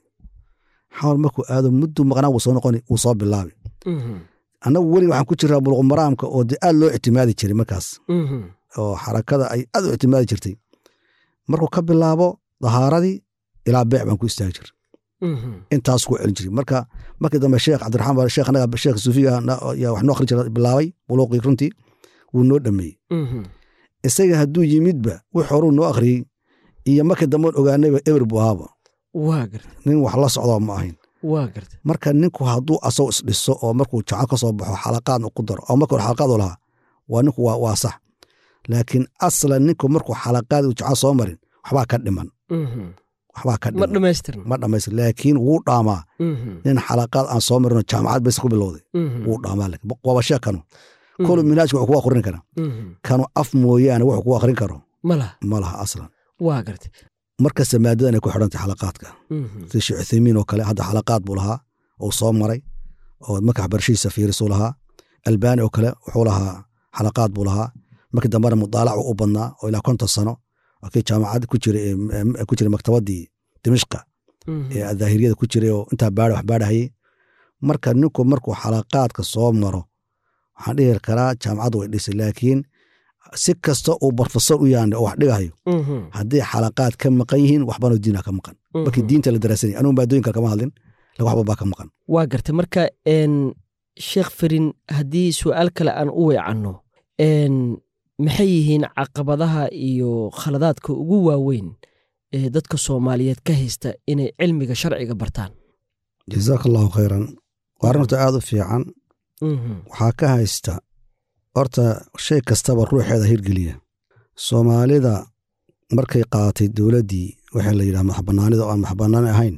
xawar markuu aado mudduu maqnaa wuu soo noqoni wuu soo bilaabi Mhm. annagu weli waxaan ku jiraa buluq maraamka oo dee aad loo ictimaadi jiray markaas Mhm. oo xarakada ay aad u ictimaadi jirtay markuu ka bilaabo dahaaradii ilaa beec baan ku istaagi jir intaas ku celin jiray marka markii dambe sheekh cabdiraxmaan baa sheekh anaga sheekh suufiga yaa wax noo akhrin jira bilaabay buluuqii runtii wuu noo dhameeyey isaga hadduu yimidba wix horuu noo akhriyey iyo markii dambeon ogaanayba eber buu ahaaba waa garta nin wax la socdoo ma ahayn waa garta marka ninku hadduu asagoo isdhiso oo markuu jaco ka soo baxo xalaqaadna ku daro oo marka hore xalaqaad u lahaa waa ninku waa waa sax laakiin aslan ninku markuu xalaqaad uu jaco soo marin waxbaa ka dhiman waxbaa ka ma dhiman dhammaystirna ma dhammaystir laakiin wuu dhaamaa nin xalaqaad aan soo marinoo jaamacad bes ku bilowday wuu dhaamaa laakiin waaba sheeg kanu kolu minhaajka wuxuu ku akhrin karaa kanu af mooyaane wuxuu ku akhrin karo ma laha ma laha aslan waa garta markasta maadadan ay ku xidhantay xalaqaadka sida sheekh uthaymiin oo kale hadda xalaqaad buu lahaa uu soo maray oo marka barashihiisa fiirisuu lahaa albaani oo kale wuxuu lahaa xalaqaad buu lahaa markii dambena mudaalac u badnaa oo ilaa konton sano oo kii jaamacad ku jiray ee- ku jiray maktabadii dimishqa ee daahiriyada ku jiray oo intaa baara wax baarahayey marka ninku markuu xalaqaadka soo maro waxaan dhihi karaa jaamacaddu way dhisay laakiin si kasta uu barfasor u yahan oo wax dhigahayo haddii xalaqaad ka maqan yihiin waxbanoo diina ka maqan markii diinta la daraasanaya anugu maadooyinka kama hadlin lakin waxba baa ka maqan waa garta marka n sheekh farin haddii su'aal kale aan u weecanno n maxay yihiin caqabadaha iyo khaladaadka ugu waaweyn ee dadka soomaaliyeed ka haysta inay cilmiga sharciga bartaan jazaaka allahu khayran waa arrin horta aad u fiican waxaa ka haysta horta shay kastaba ruuxeeda hirgeliya soomaalida markay qaadatay dowladdii waxaa la yidhaha madaxbannaanida oo aan madaxbannaani ahayn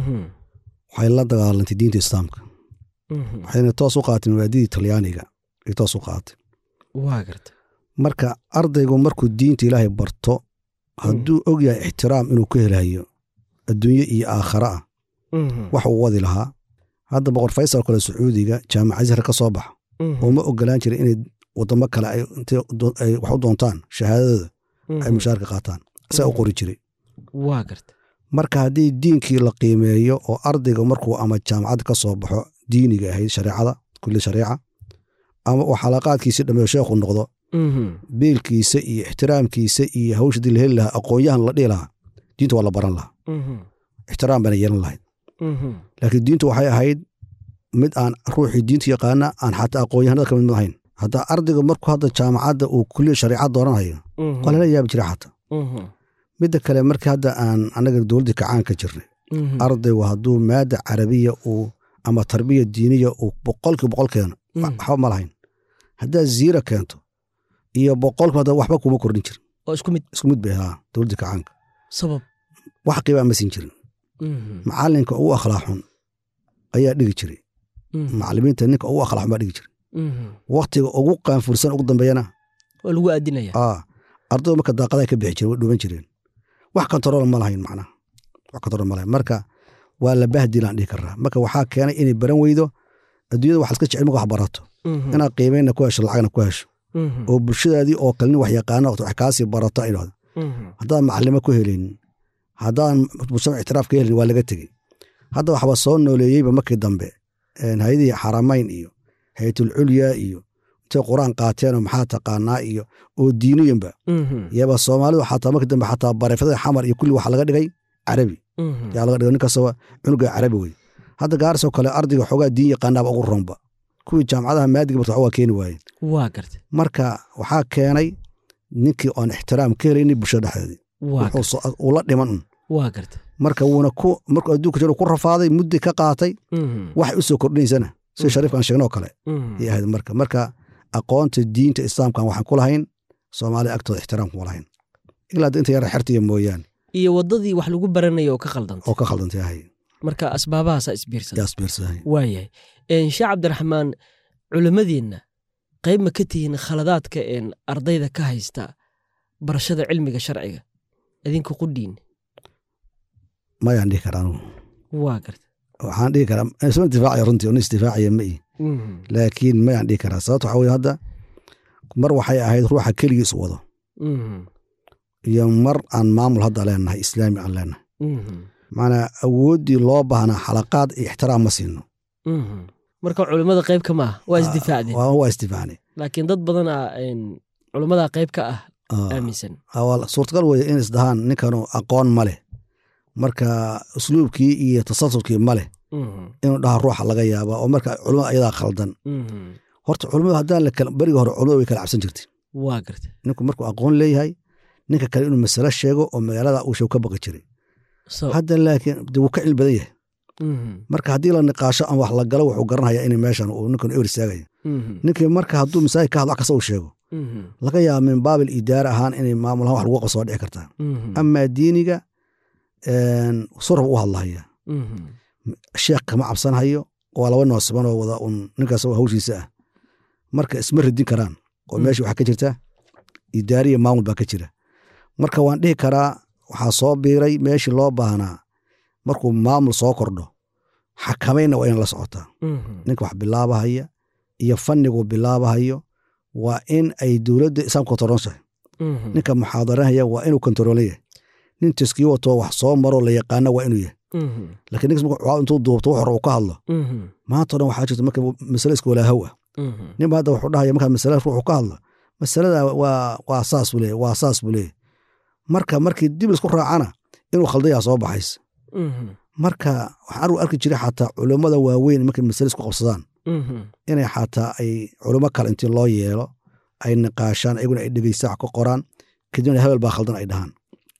waxay la dagaalantay diinta islaamka waxayna toos u qaaatay mabaadidii talyaaniga ay toos u qaaatay waa garta marka ardaygu markuu diinta ilaahay barto hadduu og yahay ixtiraam inuu ka helayo adduunye iyo aakhare ah wax uu wadi lahaa hadda boqor faysal kale sacuudiga jaamaca zahra ka soo baxa oo ma ogolaan jirin inay wadamo kale ay intay do- ay wax u doontaan shahaadadooda ay mushaarka qaataan isaga u qori jiray waa garta marka haddii diinkii la qiimeeyo oo ardayga markuu ama jaamacad ka soo baxo diiniga ahayd shareecada kulli shareeca ama uu xalaqaadkiisi dhameeyo sheekhu noqdo biilkiisa iyo ixtiraamkiisa iyo hawshadii la heli lahaa aqoon-yahan la dhihi lahaa diinta waa la baran lahaa ixtiraam baana yeelan lahayd laakiin diintu waxay ahayd mid aan ruuxii diinta yaqaana aan xataa aqoon-yahanada ka mid mid ahayn hadda ardayga markuu hadda jaamacadda uu kuliya shareecad dooranhayo waa lala yaabi jiray xataa midda kale markii hadda aan annaga dowladdii kacaan ka jirnay ardaygu hadduu maada carabiya uu ama tarbiya diiniya uu boqolkii boqol keeno waxba ma lahayn haddaad ziira keento iyo boqolkiiba hadda waxba kuma kordhin jirin oo isku mid isku mid bay ahaa dowladdii kacaanka sabab wax qiibaa ma siin jirin macallinka ugu akhlaaq xun ayaa dhigi jiray macallimiinta ninka ugu akhlaaq xun baa dhigi jiray waktiga ugu qaanfursan ugu dambeeyana waa lagu aadinaya aa ardaydu marka daaqadaha ka bixi jireen way dhuban jireen wax kontarool ma lahayn macnaha wax kontarool ma lahayn marka waa la bahdilaan dhihi karaa marka waxaa keenay inay baran weydo adduunyada waxaad iska jecel marka wax barato inaad qiimeynna ku hesho lacagna ku hesho oo bulshadaadii oo kaleni wax yaqaana wax kaasii barato ay dhahdo haddaan macallimo ku helin haddaan mujtamac ictiraaf ka helin waa laga tegey hadda waxba soo nooleeyeyba markii dambe hay-adihii xaramayn iyo haytul culya iyo intay qur-aan qaateenoo maxaa taqaanaa iyo oo diiniyanba yaba soomaalidu xataa markii dambe xataa bareefadada xamar iyo kulli waxa laga dhigay carabi yaa laga dhigay ninkastaba cunuga carabi wey hadda gaarisoo kale ardayga xoogaa diin yaqaanaaba ugu ronba kuwii jaamacadaha maadiga barta waa keeni waayeen waa garta marka waxaa keenay ninkii oon ixtiraam ka helayni bulshada dhexdeedii waa garta wuxuu so- uu la dhiman un waa garta marka wuuna ku markuu adduunka jiro ku rafaaday muddi ka qaatay waxay u soo kordhinaysana sida shariifkan sheegnoo kale ay ahayd marka marka aqoonta diinta islaamkan waxaan ku lahayn soomaalida agtooda ixtiraam kuma lahayn ilaa hadda inta yara xertiya mooyaane iyo waddadii wax lagu baranaya oo ka khaldantay oo ka khaldantay ahay marka asbaabahaasaa isbiirsan yaas biirsahay waayahay sheekh cabdiraxmaan culimmadeenna qayb ma ka tihiin khaladaadka een ardayda ka haysta barashada cilmiga sharciga idinka qudhiin mayaan dhihi karaa anugu waa garta waxaan dhihi karaa isma intifaacaya runtii un isdifaacaya ma ihi laakiin mayaan dhihi karaa sababta waxaa weye hadda mar waxay ahayd ruuxa keligiis wado iyo mar aan maamul hadda leenahay islaami aan leenahay macnaa awooddii loo baahnaa xalaqaad iyo ixtiraam ma siino marka culimmada qayb ka maaha waa isdifaacdeen waa waa isdifaacnay laakiin dad badan a culimmada qayb ka ah aaminsan waa suurtagal weye in isdahaan ninkanu aqoon ma leh marka usluubkii iyo tasalsulkii ma leh Mhm. inuu dhaha ruuxa laga yaaba oo marka culimmada ayadaa khaldan Mhm. horta culimmadu haddaan la kala beriga hore culimmada way kala cabsan jirtay waa garta ninku markuu aqoon leeyahay ninka kale inuu masalo sheego oo magaalada uu sheeg ka baqi jiray so hadda laakiin de wuu ka cilmi badan yahay Mhm. marka haddii la niqaasho ama wax la galo wuxuu garanhayaa in meeshan uu ninkan ewer istaagaya Mhm. ninkii marka hadduu masaajid ka hadlo wax kasta uu sheego Mhm. laga yaaba min baabil idaara ahaan inay maamul ahaan wax lagu qabsoo dhici kartaa Mhm. amaa diiniga een, surab u hadlahaya Mhm. sheekh kama cabsanhayo waa laba noosiban oo wada un ninkaas oo hawshiisa ah marka isma radin karaan oo Mm. meesha waxaa ka jirta idaariya maamul baa ka jira marka waan dhihi karaa waxaa soo biiray meeshii loo baahnaa markuu maamul soo kordho xakamayna waa in la socotaa Mhm. ninka wax bilaabahaya iyo fannigu bilaabahayo waa in ay dowladda islaamka kontaroonshahay Mhm. ninka muxaadaranaya waa inuu kontaroolo yahay nin taskiyo wato wax soo maro la yaqaana waa inuu yahay Mhm. laakiin ninkas markuu caa intuu duubto wax hore uu ka hadlo Mhm. maanta o dhan waxaa jirta marka masale iska walaahow ah Mhm. ninba hadda wuxuu dhahaya markaa masale ruuxu ka hadlo masalada waa waa saas buu leeyahy waa saas buu leeyahy marka markii dib laisku raacana inuu khaldayaa soo baxaysa Mhm. marka waxaan u arki jiray xataa culummada waaweyn markay masale isku qabsadaan Mhm. inay xataa ay culummo kale intii loo yeelo ay niqaashaan ayaguna ay dhegeystaan wax ka qoraan kadibna hebel baa khaldan ay dhahaan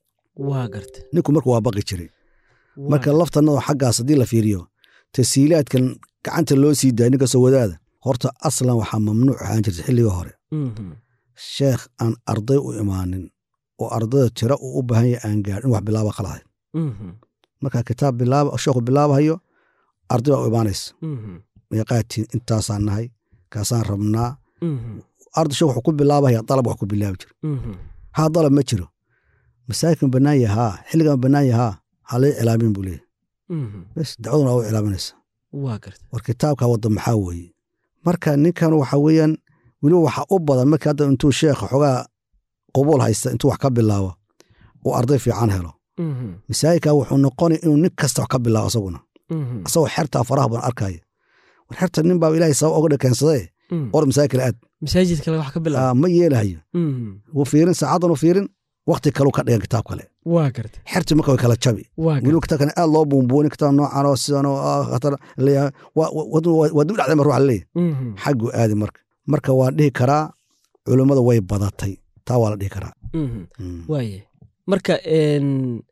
waa garta ninku marka waa baqi jiray Waa marka laftanada xaggaas haddii la fiiriyo tasiilaadkan gacanta loo sii daaya ninkastoo wadaada horta aslan waxaa mamnuuc ahaan jirta xilligii hore Mhm. sheekh aan arday u imaanin oo ardayda tiro uu u baahan yahay aan gaadhin in wax bilaaba qaladay Mhm. marka kitaab bilaaba sheekhu bilaabahayo arday baa u imaanaysa Mhm. meeqaatiin intaasaan nahay kaasaan rabnaa Mhm. arday sheekh wuxuu ku bilaabahaya dalab wax ku bilaabi jiro Mhm. haa dalab ma jiro masaajidkan bannaan yahaa xilligan bannaan yahaa ha lay cilaamin buu leeyahy Mhm. bes dacwaduna waa u cilaaminaysa waa garta war kitaabka wadda maxaa weeye marka ninkan waxa weeyaan weliba waxaa u badan markii hadda intuu sheekha xogaa qubuul haysta intuu wax ka bilaabo uu arday fiican helo Mhm. masaajidka wuxuu noqonay inuu nin kasta wax ka bilaabo asaguna Mhm. asagoo xertaa faraha badan arkaya war xerta nin baa ilaahay sabab oga dhakeensadee Mhm. or masaajid kale aad masaajid kale wax ka bilaab Aa, ma yeelahayo Mhm. wuu fiirin saacadan u fiirin wakti kaleu ka dhigan kitaab kale waa garta xertii marka way kala jabi waa garta weliba kitaabkan aad loo buunbuunin kitaab noocan oo sidan oo ah, khatar leeyahay waa waa- waa dib dhacday ma ruuxa leeyahay Mhm. xaggu aadi marka marka waan dhihi karaa culummada way badatay taa waa la dhihi karaa Mhm. Mm. waaye marka een,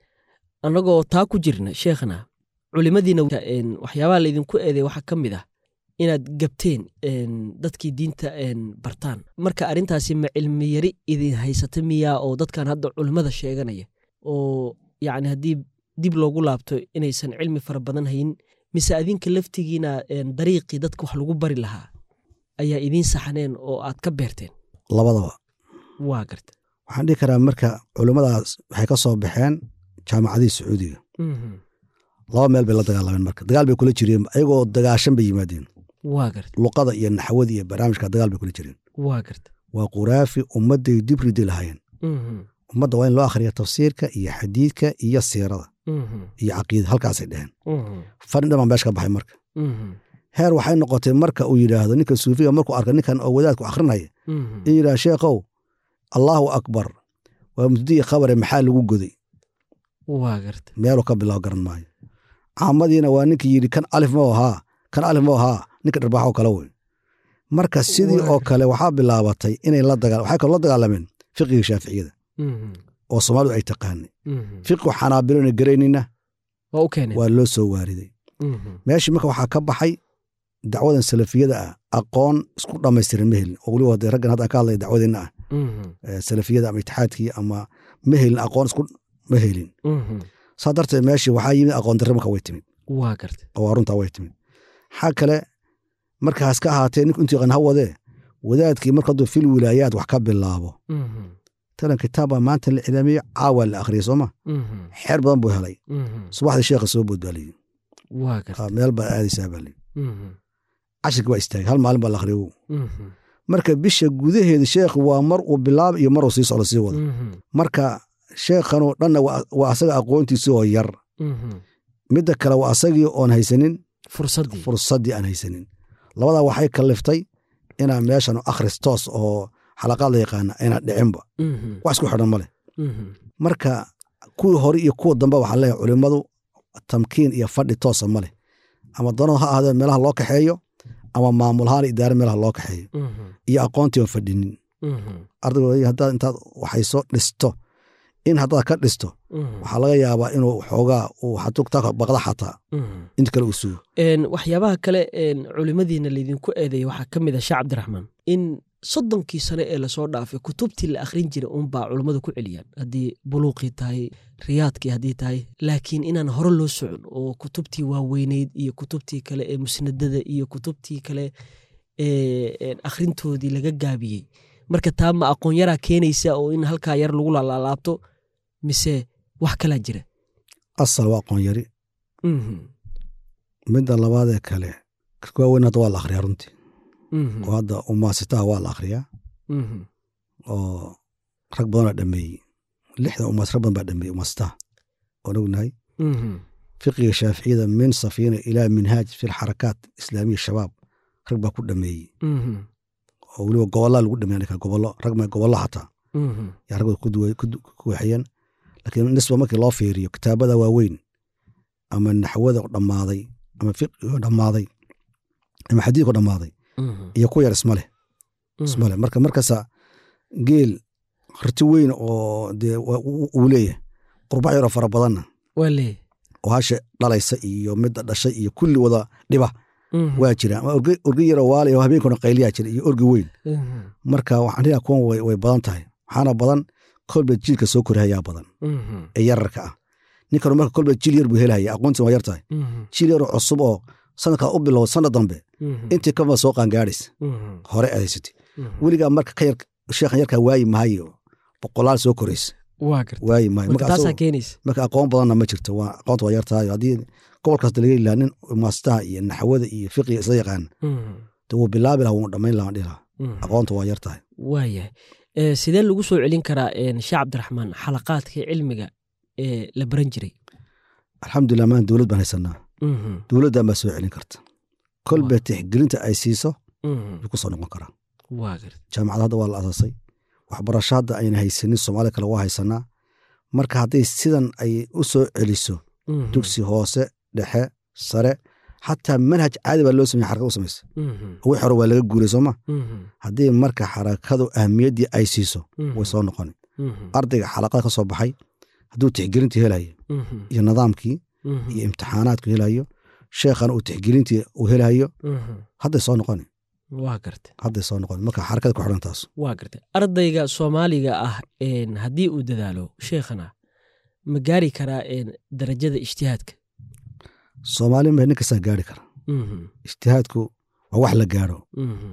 annagoo taa ku jirna sheekhna culimadiina een, waxyaabaha laydinku eeday waxaa ka mid ah inaad gabteen een, dadkii diinta een, bartaan marka arrintaasi ma cilmi yari idin haysata miyaa oo dadkan hadda culimmada sheeganaya oo yacni haddii dib loogu laabto inaysan cilmi fara badan hayn mise adinka laftigiina een, dariiqii dadka wax lagu bari lahaa ayaa idiin saxneen oo aad ka beerteen labadaba waa garta waxaan dhihi karaa marka culummadaas waxay ka soo baxeen jaamacadihii sacuudiga Mhm. laba meel bay la dagaalameen marka dagaal bay kula jireen ayagoo dagaashan bay yimaadeen waa garta luqada iyo naxwada iyo barnaamijka dagaal bay kula jireen waa garta waa quraafi ummadday dib ridi lahaayeen Mhm. ummadda waa in loo akhriya tafsiirka iyo xadiidka iyo siirada Mhm. iyo caqiida halkaasay dheheen Mhm. fadhi dhan baa meesha ka baxay marka Mhm. heer waxay noqotay marka uu yidhaahdo ninka suufiga markuu arka ninkan oo wadaadku akhrinaya Mhm. in yidhaha sheekhow allaahu akbar waa mubtadii khabare maxaa lagu goday waa garta meeluu ka bilaabo garan maayo caamadiina waa ninkii yidhi kan alif ma ahaa kan alif ma ahaa ninka dharbaaxo kale wey marka sidii oo kale waxaa bilaabatay inay la dagaa waxay kaloo la dagaalameen fiqiga shaaficiyada Mhm. oo soomaalidu ay taqaanay Mhm. fiqigu xanaabilona garaynina waa u keeneen waa loo soo waariday Mhm. meeshii marka waxaa ka baxay dacwadan salafiyada ah aqoon isku dhammaystiran ma helin oo weliba dee raggan hadda aan ka hadlaya dacwadeenna ah Mhm. ee salafiyada ama itixaadkii ama ma helin aqoon isku ma helin Mhm. saa darteed meeshii waxaa yimid aqoon darre marka way timid waa garta oo waa runtaa way timid xaa kale markaas ka ahaatee ninku intuu yaqaan ha wadee wadaadkii marka hadduu fil wilaayaad wax ka bilaabo Mhm. talan kitaab baa maanta la cilaamiyo caawa la akhriyay sooma Mhm. xeer badan buu helay Mhm. subaxdii sheekha soo boodbaaliyey waa garta meel baa aadaysaa baa lii Mhm. cashirkii waa istaagay hal maalin baa la akhriyo Mhm. marka bisha gudaheeda sheekhu waa mar uu bilaab iyo mar uu sii socdo sii wado Mhm. marka sheekhanoo dhanna waa- waa asaga aqoontiisi oo yar Mhm. midda kale waa asagii oon haysanin fursaddii fursaddii aan haysanin labadaa waxay kaliftay inaa meeshan akhris toos oo xalaqaad la yaqaana ayna dhicinba Mhm. wax isku xidhan ma leh Mhm. marka kuwii hore iyo kuwa dambe waxaa leeyahay culimmadu tamkiin iyo fadhi toosa ma leh ama dano ha ahaadee meelaha loo kaxeeyo ama maamulahaan idaare meelaha loo kaxeeyo Mhm. iyo aqoontii oon fadhinin Mhm. ardayga haddaad intaad waxayso dhisto in haddaad ka dhisto Mhm. waxaa laga yaabaa inuu xoogaa uu xatugta baqda xataa Mhm. inta kale uu sugo Een, waxyaabaha kale een, culimadiina laydinku eedeeya waxaa ka mid a sheekh cabdiraxmaan in soddonkii sane ee lasoo dhaafay kutubtii la akhrin jiray uunbaa culummadu ku celiyaan haddii buluuqii tahay riyaadkii haddii tahay laakiin inaan hore loo socon oo kutubtii waaweyneyd iyo kutubtii kale ee musnadada iyo kutubtii kale ee een, akhrintoodii laga gaabiyey marka taa ma aqoon yaraa keenaysa oo in halkaa yar lagu laalaabto mise wax kalaa jira asal waa aqoon yari Mhm. midda labaadee kale kuwa weyn hadda waa la akhriyaa runtii Mhm. oo hadda umaasitaha waa la akhriyaa Mhm. oo rag badanaa dhameeyey lixdan umaas rag badan baa dhameeyey umaasitaha oon ognahay Mhm. fiqiga shaaficiyada min safiina ilaa minhaaj fi lxarakaat islaamiya shabaab rag baa ku dhameeyey Mhm. oo weliba gobollaa lagu dhameeya ninka gobollo rag ma gobollo xataa Mhm. yaa ragooda ku duwa- ku du- ku waxeeyeen laakiin nisba markii loo fiiriyo kitaabada waaweyn ama naxwada oo dhammaaday ama fiqiga oo dhammaaday ama xadiidka oo dhammaaday Mhm. iyo ku yar isma leh isma leh marka markasta geel harti weyn oo dee wa- uu uu leeyahay qurbac yaroo fara badanna waa leeyahay oo hasha dhalaysa iyo midda dhashay iyo kulli wada dhiba Mhm. waa jira ama orge orge yaroo waali oo habeenkuna qayliyaa jira iyo orgi weyn Mhm. marka waxaan dhigaa kuwan way way badan tahay waxaana badan kolba jiilka soo korhayaa badan Mhm. ee yararka ah ninkan marka kolba jiil yar buu helaya aqoontii waa yar tahay Mhm. jiil yaroo cusub oo sanadkaa u bilow sanad dambe Mhm. intii kama soo qaangaadhaysa Mhm. hore adeysatay Mhm. weligaa marka ka yar sheekhan yarkaa waayi maayo boqolaal soo koraysa waa garta waayi maayo marka marka taasaa asagoo- keenaysa marka aqoon badanna ma jirto waa aqoonta waa yar tahay haddii gobolkaas laga heli lahaa nin maastaha iyo naxwada iyo fiqiga isla yaqaan Mhm. de wuu bilaabi lahaa wuu dhammayn lahaa dhihi lahaa Mhm. aqoonta waa yar tahay waayahay Eh, sidee lagu soo celin karaa een, sheekh cabdiraxmaan xalaqaadkii cilmiga ee la baran jiray alxamdulilah maan dowlad baan haysanaa Mhm. dowladdan baa soo celin karta kolba tixgelinta ay siiso Mhm. wuu ku soo noqon karaa waa garta jaamacad hadda waa la asaasay waxbarasho hadda ayna haysanin soomaaliya kale waa haysanaa marka hadday sidan ay u soo celiso Mhm. dugsi hoose dhexe sare xataa manhaj caadi baa loo sameye xarakad u samaysa Mhm. wix hore waa laga guuray sooma Mhm. haddii marka xarakadu ahmiyaddii ay siiso Mhm. way soo noqoni Mhm. ardayga xalaqada ka soo baxay hadduu tixgelintii helayo Mhm. iyo nidaamkii Mhm. iyo imtixaanaadku helayo sheekhana uu tixgelintii uu helayo Mhm. hadday soo noqoni waa garta hadday soo noqoni marka xarakada ku xidhan taas waa garta ardayga soomaaliga ah een, haddii uu dadaalo sheekhana ma gaari karaa een, darajada ijtihaadka soomaali ma nin kastaa gaari kara Mhm. ijtihaadku waa wax la gaaro Mhm.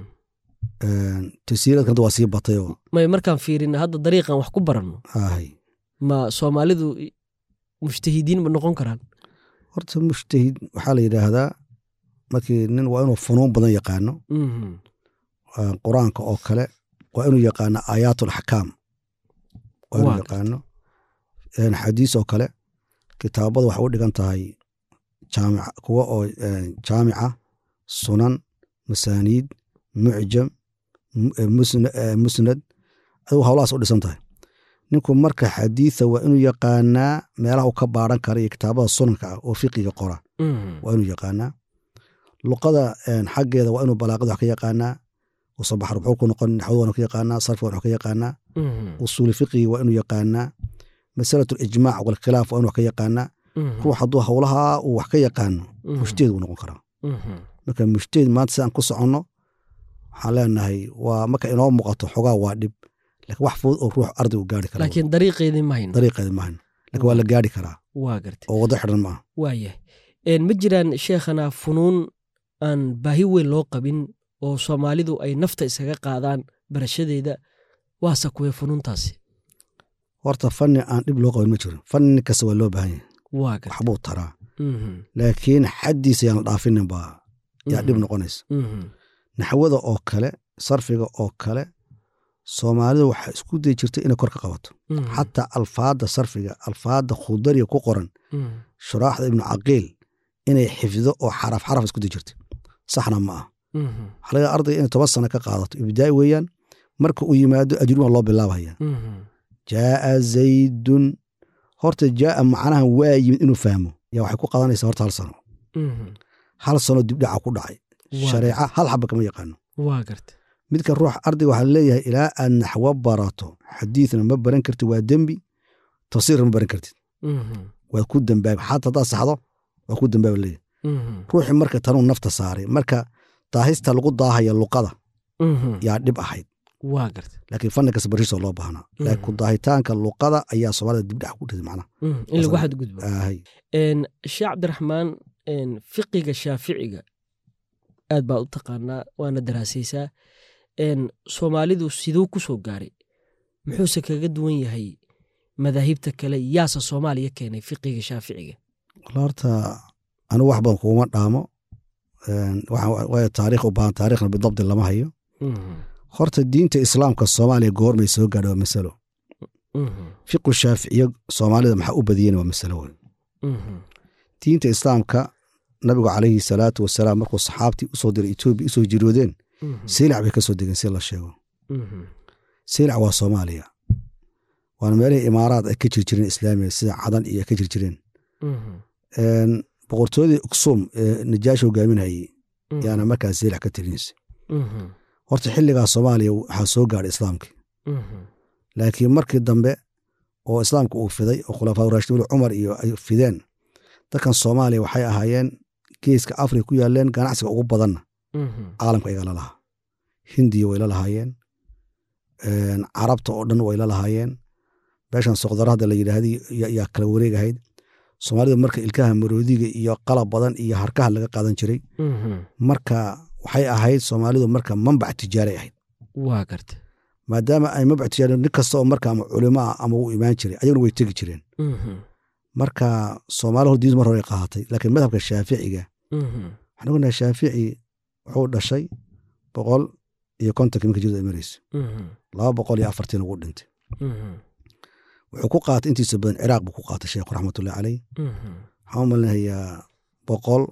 tasiiradkan hadda waa sii batay oo may markaan fiirina hadda dariiqan wax ku baranno ahay ma soomaalidu i- mujtahidiin ma noqon karaan horta mujtahid waxaa la yidhaahdaa markii nin waa inuu funuun badan yaqaano Mhm. ah, qur-aanka oo kale waa inuu yaqaano aayaat axkaam waa inuu Waa yaqaano een, xadiis oo kale kitaabada waxay u dhigan tahay jaamic kuwa oo een, jaamica sunan masaaniid mucjam mu- eh, musna- eh, musnad adigu hawlahaas u dhisan tahay ninku marka xadiisa waa inuu yaqaanaa meelaha uu ka baaran kara iyo kitaabada sunanka ah oo fiqiga qora Mhm. waa inuu yaqaanaa luqada een, xaggeeda waa inuu balaaqada wax ka yaqaanaa usabax rubxuu ku noqon naxwada waa ka yaqaanaa sarfi waa wax ka yaqaanaa Mhm. usuuli fiqiga waa inuu yaqaanaa masalatu lijmaac walkhilaaf waa inuu wax ka yaqaanaa Mhm. ruux hadduu howlaha uu wax ka yaqaano Mhm. mujtaheed uu noqon karaa Mhm. marka mujtaheed maanta sidaan ku soconno waxaan leenahay waa marka inoo muuqato xogaa waa dhib laakiin wax fudud oo ruux arday uu gaari kara laakiin dariiqeedii ma hayno dariiqeeda maahan laakiin waa la gaari karaa waa garta oo waddo xidhan maaha waayahay Een, ma jiraan sheekhana funuun aan baahi weyn loo qabin oo soomaalidu ay nafta iskaga qaadaan barashadeeda waase kuwee funuuntaasi horta fanni aan dhib loo qabin ma jiro fanni kasta waa loo baahan yahay waa garta waxbuu taraa Mhm. laakiin xaddiisa yaan la dhaafinin baa yaa dhib Mhm. noqonaysa Mhm. naxwada oo kale sarfiga oo kale soomaalida waxaa isku dayi jirtay inay kor ka qabato Mhm. xataa alfaadda sarfiga alfaadda khudariga ku qoran Mhm. shuraaxda ibnu caqiil inay xifdo oo xaraf xaraf isku dayi jirtay saxna ma ah Mhm. waxaa laga ardayga inay toban sano ka qaadato ibtidaa'i weeyaan marka uu yimaado ajruun waa loo bilaabaya Mhm. jaaa zaydun horta jaaa macnaha waa yimid inuu fahmo yaa waxay ku qadanaysaa horta hal sano Mhm. hal sano dibdhaca ku dhacay Waa shareeca hal xaba kama yaqaano waa garta midka ruux ardayga waxaa leeyahay ilaa aad naxwo barato xadiidna ma baran kartid waa dembi tafsiirna ma baran kartid Mhm. waad ku dambaabi xataa haddaad saxdo waa ku dambaaba leeyahay Mhm. ruuxii marka tanuu nafta saaray marka daahista lagu daahaya luqada Mhm. yaa dhib ahayd waa garta laakiin fanni kasta barisoo loo baahnaa laakiin ku daahitaanka luqada ayaa soomaalida dibdhax ku dhigay macnaha Mhm. in lagu Asal- xadgudbo Aahay. Een, sheekh cabdiraxmaan een, fiqiga shaaficiga aad baa u taqaanaa waana daraasaysaa Een, soomaalidu siduu ku soo gaaray muxuuse kaga duwan yahay madaahibta kale yaase soomaaliya keenay fiqiga shaaficiga Wal horta anigu wax badan kuuma dhaamo Een, waxa- waayo taariikh u baahan taariikhna bidabdi lama hayo Mhm. horta diinta islaamka soomaaliya goormay soo gaadha waa masalo Mhm. fiqu shaaficiya soomaalida maxaa u badiyeen waa masalo weyn Mhm. diinta islaamka nabigu calayhi salaatu wasalaam markuu saxaabtii usoo diray etoobiya usoo jiroodeen Mhm. seylac bay ka soo degeen si la sheego Mhm. seylac waa soomaaliya waana meelihii imaaraad ay ka jir jireen islaamiga sida cadan iyo ay ka jir jireen Mhm. Een, boqortooyadii uksum ee najaashi hogaaminayey Mhm. yaana markaas seylac ka talinaysa Mhm. horta xilligaa soomaaliya waxaa soo gaadhay islaamkii Mhm. laakiin markii dambe oo islaamka uu fiday oo khulafaa raashidiin cumar iyo ay fideen dadkan soomaaliya waxay ahaayeen geeska afrika ku yaaleen ganacsiga ugu badanna Mhm. caalamka iga la lahaa hindiya way la lahaayeen Een, carabta oo dhan way la lahaayeen meeshan soqdara hadda la yidhaahday ya- yaa kala wareegahayd soomaalida marka ilkaha maroodiga iyo qalab badan iyo harkaha laga qaadan jiray Mhm. marka waxay ahayd soomaalidu marka manbac tijaaray ahayd waa garta maadaama ay manbac tijaari nin kasta oo marka ama culimo ah ama u imaan jiray ayaguna way tegi jireen Mhm. marka soomaali hor diintu mar hore ay qaadatay laakiin madhabka shaaficiga Mhm. waxaan ognahay shaafici wuxuu dhashay boqol iyo kontonka minka jirda ay maraysa Mhm. laba boqol iyo afartiin ugu dhintay Mhm. wuxuu ku qaatay intiisa badan ciraaq buu ku qaatay sheekhu raxmatullahi caleyh Mhm. waxaan u malinayaa boqol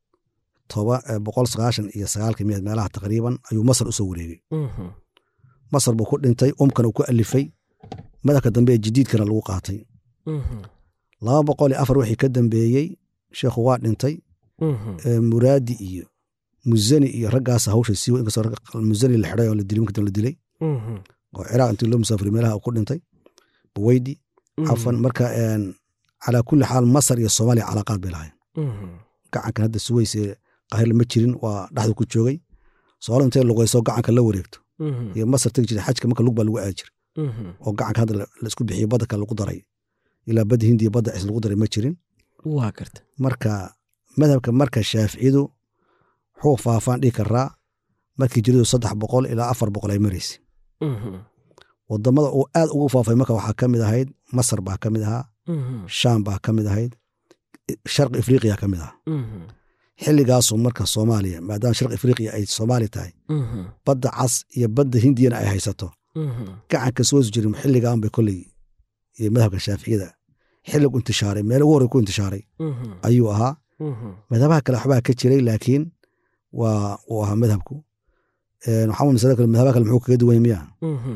toba eh, boqol sagaashan iyo sagaalka miyaad meelaha taqriiban ayuu masar usoo wareegay Mhm. masar buu ku dhintay umkana uu ku alifay madhabka dambe ee jadiidkana lagu qaatay Mhm. laba boqol iyo afar wixii ka dambeeyey sheekhu waa dhintay Mhm. ee muraadi iyo muzani iyo raggaas hawsha sii inkastoo ragga muzani la xidhay oo la dilay markii dambe la dilay Mhm. oo ciraaq intii loo musaafiriy meelaha uu ku dhintay buweydi cafan marka een, calaa kulli xaal masar iyo soomaaliya calaaqaad bay lahayn Mhm. gacankan hadda suweyse qahir ma jirin waa dhexdu ku joogay soomaali intay luqayso gacanka la wareegto Mhm. iyo masar tegi jiray xajka marka lug baa lagu aadi jiray Mhm. oo gacanka hadda la- la isku bixiyey badda kale lagu daray ilaa badda hindiya badda cis lagu daray ma jirin waa garta marka madhabka marka shaaficiyadu wuxuu faafaan dhihi karaa markii jiridu saddex boqol ilaa afar boqol ay maraysay Mhm. wadamada uu aad ugu faafay marka waxaa ka mid ahayd masar baa ka mid ahaa Mhm. shaam baa ka mid ahayd sharqi afriqiya ka mid ahaa Mhm. xilligaasuu marka soomaaliya maadaama sharqi afriqiya ay soomaali tahay Mhm. badda cas iyo badda hindiyana ay haysato Mhm. gacanka soo jirin xilligaan bay kolley iyo madhabka shaaficiyada xilligu intishaaray meel ugu horey ku intishaaray Mhm. ayuu ahaa Mhm. madhabaha kale waxbaa ka jiray laakiin waa uu ahaa madhabku Een, waxaa masala kale madhabaha kale muxuu kaga duwan yahay miya Mhm.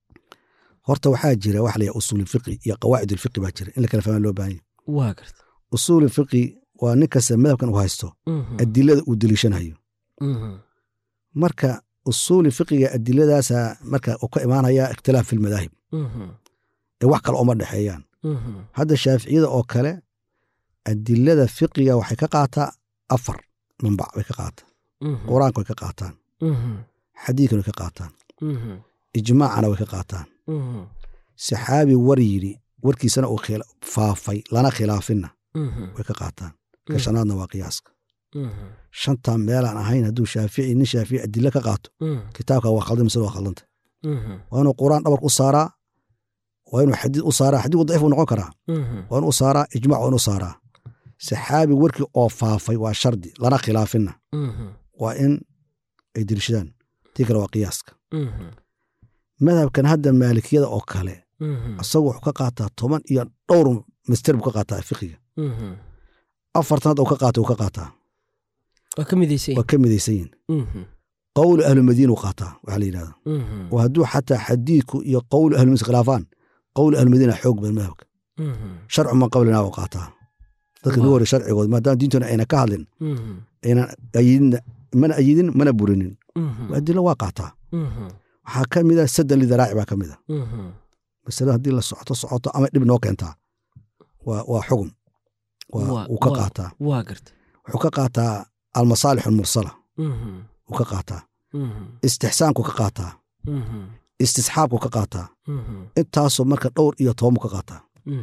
horta waxaa jira waxa la yidhaha usuul fiqi iyo qawaacid ulfiqi baa jira in la kala fahmaa loo baahan yahay waa garta usuul fiqi waa nin kasta madhabkan uu haysto Mhm. adilada uu deliishanayo Mhm. marka usuuli fiqiga adiladaasa marka uu ka imaanaya ikhtilaaf fi lmadaahib Mhm. ee wax kale uma dhexeeyaan Mhm. hadda shaaficiyada oo kale adilada fiqiga waxay ka qaataa afar manbac bay ka qaataa Mhm. qur-aanka way ka qaataan Mhm. xadiidkana way ka qaataan Mhm. ijmaacana way ka qaataan Mhm. saxaabi war yidhi warkiisana uu khila- faafay lana khilaafinna Mhm. way ka qaataan ka shanaadna waa qiyaaska Mhm. shantaa meelaan ahayn hadduu shaafici nin shaafici adilo ka qaato Mhm. kitaabka waa khaldan mise waa khaldanta Mhm. waa inuu qur-aan dhabarka u saaraa waa inuu xadiid u saaraa xadiidku daciif uu noqon karaa Mhm. waa inuu saaraa ijmac waa inuu saaraa saxaabi warkii oo faafay waa shardi lana khilaafinna Mhm. waa in ay dirishadaan tii kale waa qiyaaska Mhm. madhabkan hadda maalikiyada oo kale Mhm. isagu wuxuu ka qaataa toban iyo dhowr mister buu ka qaataa fiqiga Mhm. afartan hadda uu ka qaata uu ka qaataa waa ka midaysan waa ka midaysan yihin Mhm. qowlu ahlumadiina uu qaataa waxaa la yidhahda Mhm. oo hadduu xataa xadiidku iyo qowlu ahlumadiina iskhilaafaan qowlu ahlumadiina xoog badan madhabka sharcu man qablina u qaataa dadka nugu hore sharcigood maadaama diintuna ayna ka hadlin aynan ayidin mana ayidin mana burinin adilo waa qaataa waxaa ka mid a sadan lidaraaci baa ka mid a masale haddii la socoto socoto ama dhib noo keentaa waa waa xugum waa wuu ka qaataa waa garta wuxuu ka qaataa almasaalix almursala wuu ka qaataa istixsaanku ka qaataa istisxaabku ka qaataa intaasoo marka dhowr iyo toban buu ka qaataa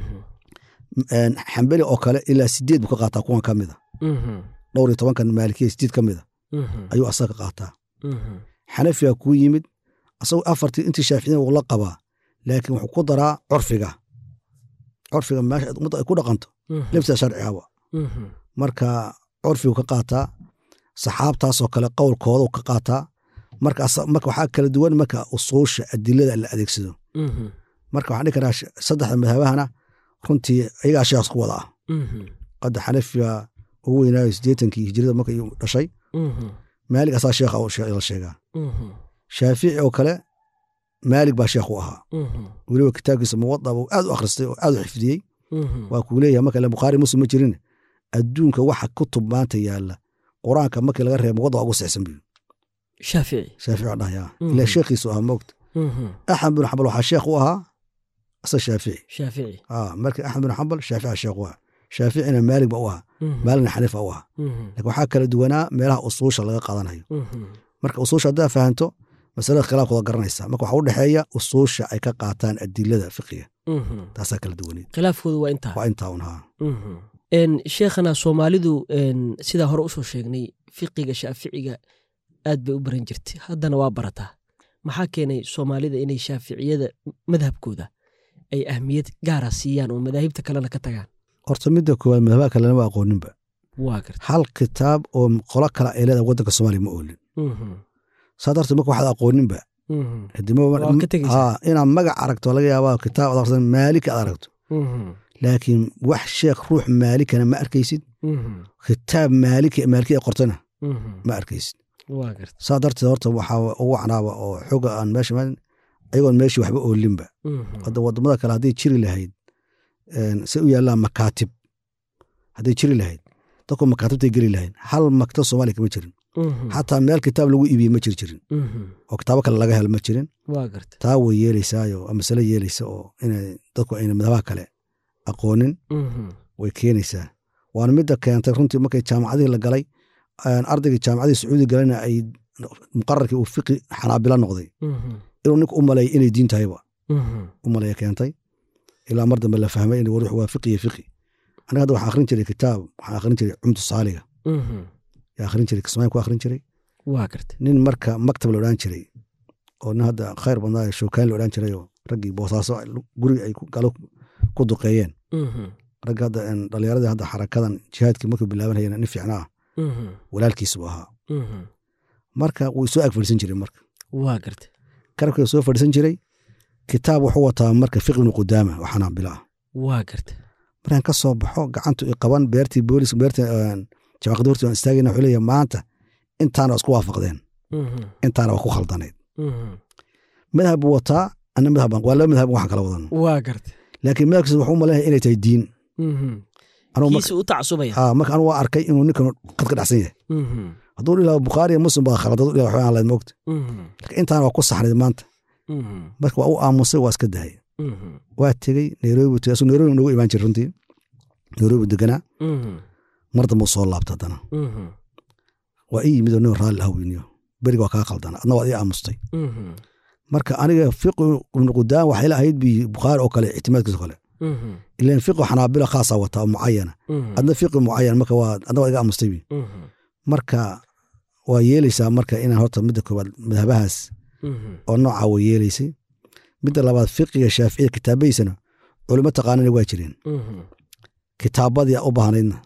xambeli oo kale ilaa sideed buu ka qaataa kuwan ka mida dhowr iyo tobankan maalikiya sideed ka mida ayuu asaga ka qaataa xanafiga kuu yimid asagoo afartii intii shaaficiyada wuu la qabaa laakiin wuxuu ku daraa curfiga curfiga meesha ummadda ay ku dhaqanto laftiisa sharcigaba marka curfigu ka qaataa saxaabtaasoo kale qowlkoodu ka qaataa marka waxaa kala duwan marka usuusha adilada la adeegsado marka waxaan dhihi karaa saddexda madhabahana runtii ayagaa sheekhaas ku wada ah qadda xanafiga ugu weynaayo siddeetankii hijrada marka iyuu dhashay maalig asaa sheekha la sheegaa shaafici oo kale maalig baa sheekh u ahaa weliba kitaabkiisa muwada buu aad u akhristay oo aad u xifdiyey waa kuu leeyahay marka bukhaari muslim ma jirin adduunka waxa kutub maanta yaalla qur-aanka markii laga reeba muwada waa ugu sixsan buyu shaafici shaafici waa dhahaya ilaa sheekhiisu ahaa moogta axmed bin xambal waxaa sheekh u ahaa asa shaafici shaafici marka axmed bin xambal shaafici sheekh u ahaa shaaficina maalig ba u ahaa maaligna xaniifa u ahaa lakin waxaa kala duwanaa meelaha usuusha laga qaadanayo marka usuusha haddaa fahanto masalada khilaafkooda garanaysa marka waxaa u dhexeeya usuusha ay ka qaataan adilada fiqiga taasaa kala duwaneed khilaafkoodu waa intaa waa intaa un haa sheekhana soomaalidu sidaa hore usoo sheegnay fiqiga shaaficiga aad bay u baran jirtay haddana waa barataa maxaa keenay soomaalida inay shaaficiyada madhabkooda ay ahmiyad gaara siiyaan oo madaahibta kalena ka tagaan horta midda koowaad madhabaha kalena waa aqooninba waa garta hal kitaab oo qolo kale ay leedahay waddanka soomaaliya ma oolin saa darteed marka waxaad aqooninba inaad magac aragto laga yaabaa kitaab ad arsan maalika aad aragto laakiin wax sheekh ruux maalikana ma arkaysid kitaab maalika maaliki ay qortana ma arkaysid saa darteed horta waxaa ugu wacnaaba oo xoga aan meesha ayagoon meeshii waxba oolinba hadda wadamada kale hadday jiri lahayd say u yaallaan makaatib hadday jiri lahayd dadku makaatibtay geli lahayd hal maktab soomaaliya kama jirin xataa meel kitaab lagu iibiyey ma jiri jirin oo kitaabo kale laga helo ma jirin taa way yeelaysaayo masale yeelaysa oo inay dadku ayna madabaha kale aqoonin way keenaysaa waana midda keentay runtii markay jaamacadihii la galay ardaygii jaamacadihii sacuudi galayna ay muqararkii uu fiqi xanaabila noqday inuu ninka u maleeya inay diin tahayba u maleeya keentay ilaa mar dambe la fahmay in war waa fiqi iyo fiqi aniga hadda waxaan akhrin jiray kitaab waxaan akhrin jiray cumdu saaliga yaa akhrin jiray kismaayin ku akhrin jiray waa garta nin marka maktab la odhan jiray oo nin hadda khayr badnaa shookaan la odhan jiray oo raggii boosaaso guriga ay galo ku duqeeyeen ragga hadda dhallinyaradii hadda xarakadan jihaadkii markuu bilaabanayeen nin fiicna ah walaalkiis buu ahaa marka wuu soo ag fadhiisan jiray marka waa garta karabkii soo fadhiisan jiray kitaab wuxuu wataa marka fiqi ibnu qudaama oo xanaabila ah waa garta markaan ka soo baxo gacantu i qaban beertii boolis beertii jawaaqdi hortii waan istaagayna wuxuu leeyahay maanta intaana waa isku waafaqdeen intaana waa ku khaldanayd madhab buu wataa ana madhab waa laba madhab waxaan kala wadan waa garta laakiin madhabkiisa wuxuu umaleeyahay inay tahay diin kiisa u tacasubaya marka anigu waa arkay inuu ninkan qad ka dhacsan yahay hadduu ilaa bukhaari muslim baa khalad hadduu ilaa waxbaan lahayd moogta laakiin intaana waa ku saxnayd maanta marka waa u aamusay waa iska dahay waa tegey nairobi tegey asuu nairobi noogu imaan jiray runtii nairobi deganaa mar dambe u soo laabta haddana waa ii yimid oo nin raalli ah weyniyo beriga waa kaa khaldana adna waad ii aamustay marka aniga fiqi ibnu qudaan waxay la ahayd bi bukhaari oo kale ictimaadkiisa kale ilan fiqi xanaabila khaasa wata oo mucayana adna fiqi mucayan marka waa adna waa iga aamustay bi marka waa yeelaysaa marka inaan horta midda koowaad madhabahaas oo noocaa way yeelaysay midda labaad fiqiga shaaficiya kitaabadiisana culimo taqaanana waa jireen kitaabadii u baahnaydna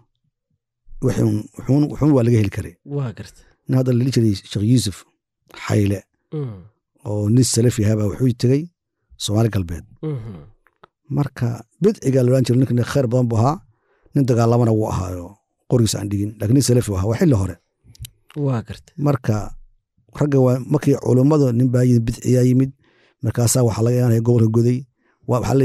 wuxuun waa laga heli karay waa garta nin hadda lali jiray sheekh yuusuf xayle oo nin salafi ahaabaa wuxuu tegey soomaali galbeed marka bidciga la odhan jiray ninkan khayr badan buu ahaa nin dagaalamana wuu ahaayo qorigiisa aan dhigin lakin nin salafi u ahaa waa xilli hore waa garta marka ragga waa markii culummadu nin baa yimid bidciyaa yimid markaasaa waxaa laga imaanaya gobolka goday waxaa leeyahy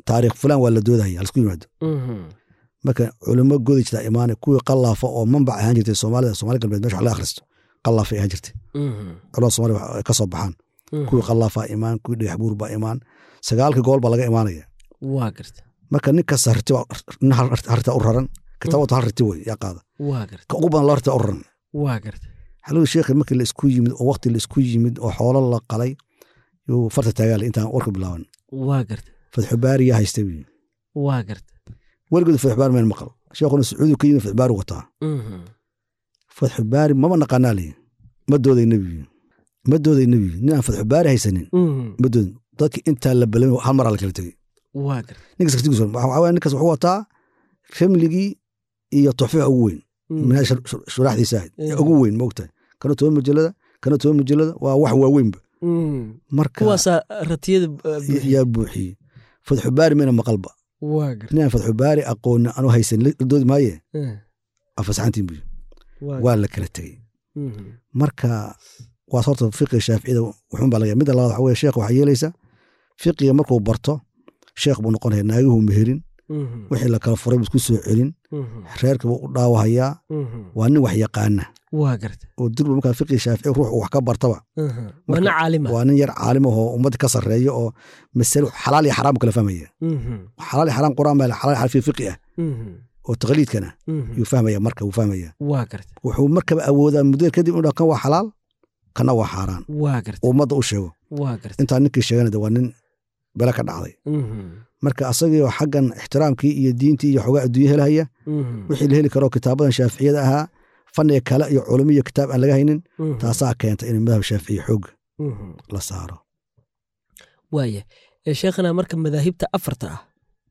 taariikh fulan waa la doodaya lasku yimaado Mhm. marka culimo godi jirta imaane kuwii qallaafa oo manbac ahaan jirtay soomaalida soomaali galbeed meesha wax laga akhristo qallaafay ahaan jirtay Mhm. culamada soomaalida wax ka soo baxaan Mhm. kuwii qallaafaa imaan kuwii dhagax buur baa imaan sagaalka gool baa laga imaanaya waa garta marka nin kasta riti baa- nin hal harita u raran kitaabatu hal riti wey yaa qaada waa garta ka ugu badan loo riti u raran waa garta xaluu sheekhi markii la isku yimid oo waqti la isku yimid oo xoolo la qalay yuu farta taagaale intaan warka bilaaban waa garta fatxu baari yaa haysta wi waa garta weligood fatxu baari meen maqal sheekhuna sacuudi ka yimid fatxu baari wataa Mhm. fatxu baari mama naqaanaa leyi ma dooday nebigu ma dooday nebigu nin aan fatxu baari haysanin Mhm. ma doodin dadki intaa la balamay hal maraa la kala tegey waa garta ninkas kartigiis waxaa waaya ninkas wuxuu wataa ramligii iyo tuxfiha ugu weyn Mhm. minaa shuraaxdiisa ahayd ee Mhm. ugu weyn maogtahay kana toban majalada kana toban majalada waa wax waaweynba Mhm. marka kuwaasaa ratiyada uh, buuxiya. yaa buuxiyey fatxu baari mina maqalba waa garta ninaan fatxu baari aqooni anu haysan la doodi maaye Eh. afasaxantiin buy waa waa la kala tegey Mhm. marka waa horta fiqiga shaaficiyada wuxuun baa laga midda labaad waxa weye sheekh waxaa yeelaysa fiqiga markuu barto sheekh buu noqonaya naagihuu meherin Mhm. wixii la kala furay buu isku soo celin Mhm. reerka buu u dhaawahayaa Mhm. waa nin wax yaqaana waa garta oo dirba markaa fiqiga shaafici ruux uu wax ka bartaba Mhm. waa nin caalima waa nin yar caalim ah oo ummadda ka sarreeya oo masalo xalaal iyo xaraam kala fahmaya Mhm. xalaal iyo xaraam quraan baa xalaal iyo xaraam fi fiqi ah Mhm. oo taqliidkana Mhm. yuu fahmaya marka wuu fahmaya waa garta wuxuu markaba awoodaa muddo kadib inuu dhaho kan waa xalaal kana waa xaaraan waa garta oo ummadda u sheego waa garta intaa ninkii sheegana de waa nin bele ka dhacday Mhm. marka asagii oo xaggan ixtiraamkii iyo diintii iyo xogaa adduunye helaya Mhm. wixii la heli karo kitaabadan shaaficiyada ahaa fanniga kale iyo culumi iyo kitaab aan laga haynin Mhm. taasaa keenta in madhab shaaficiya xoogga Mhm. la saaro waaya ee sheekhana marka madaahibta afarta ah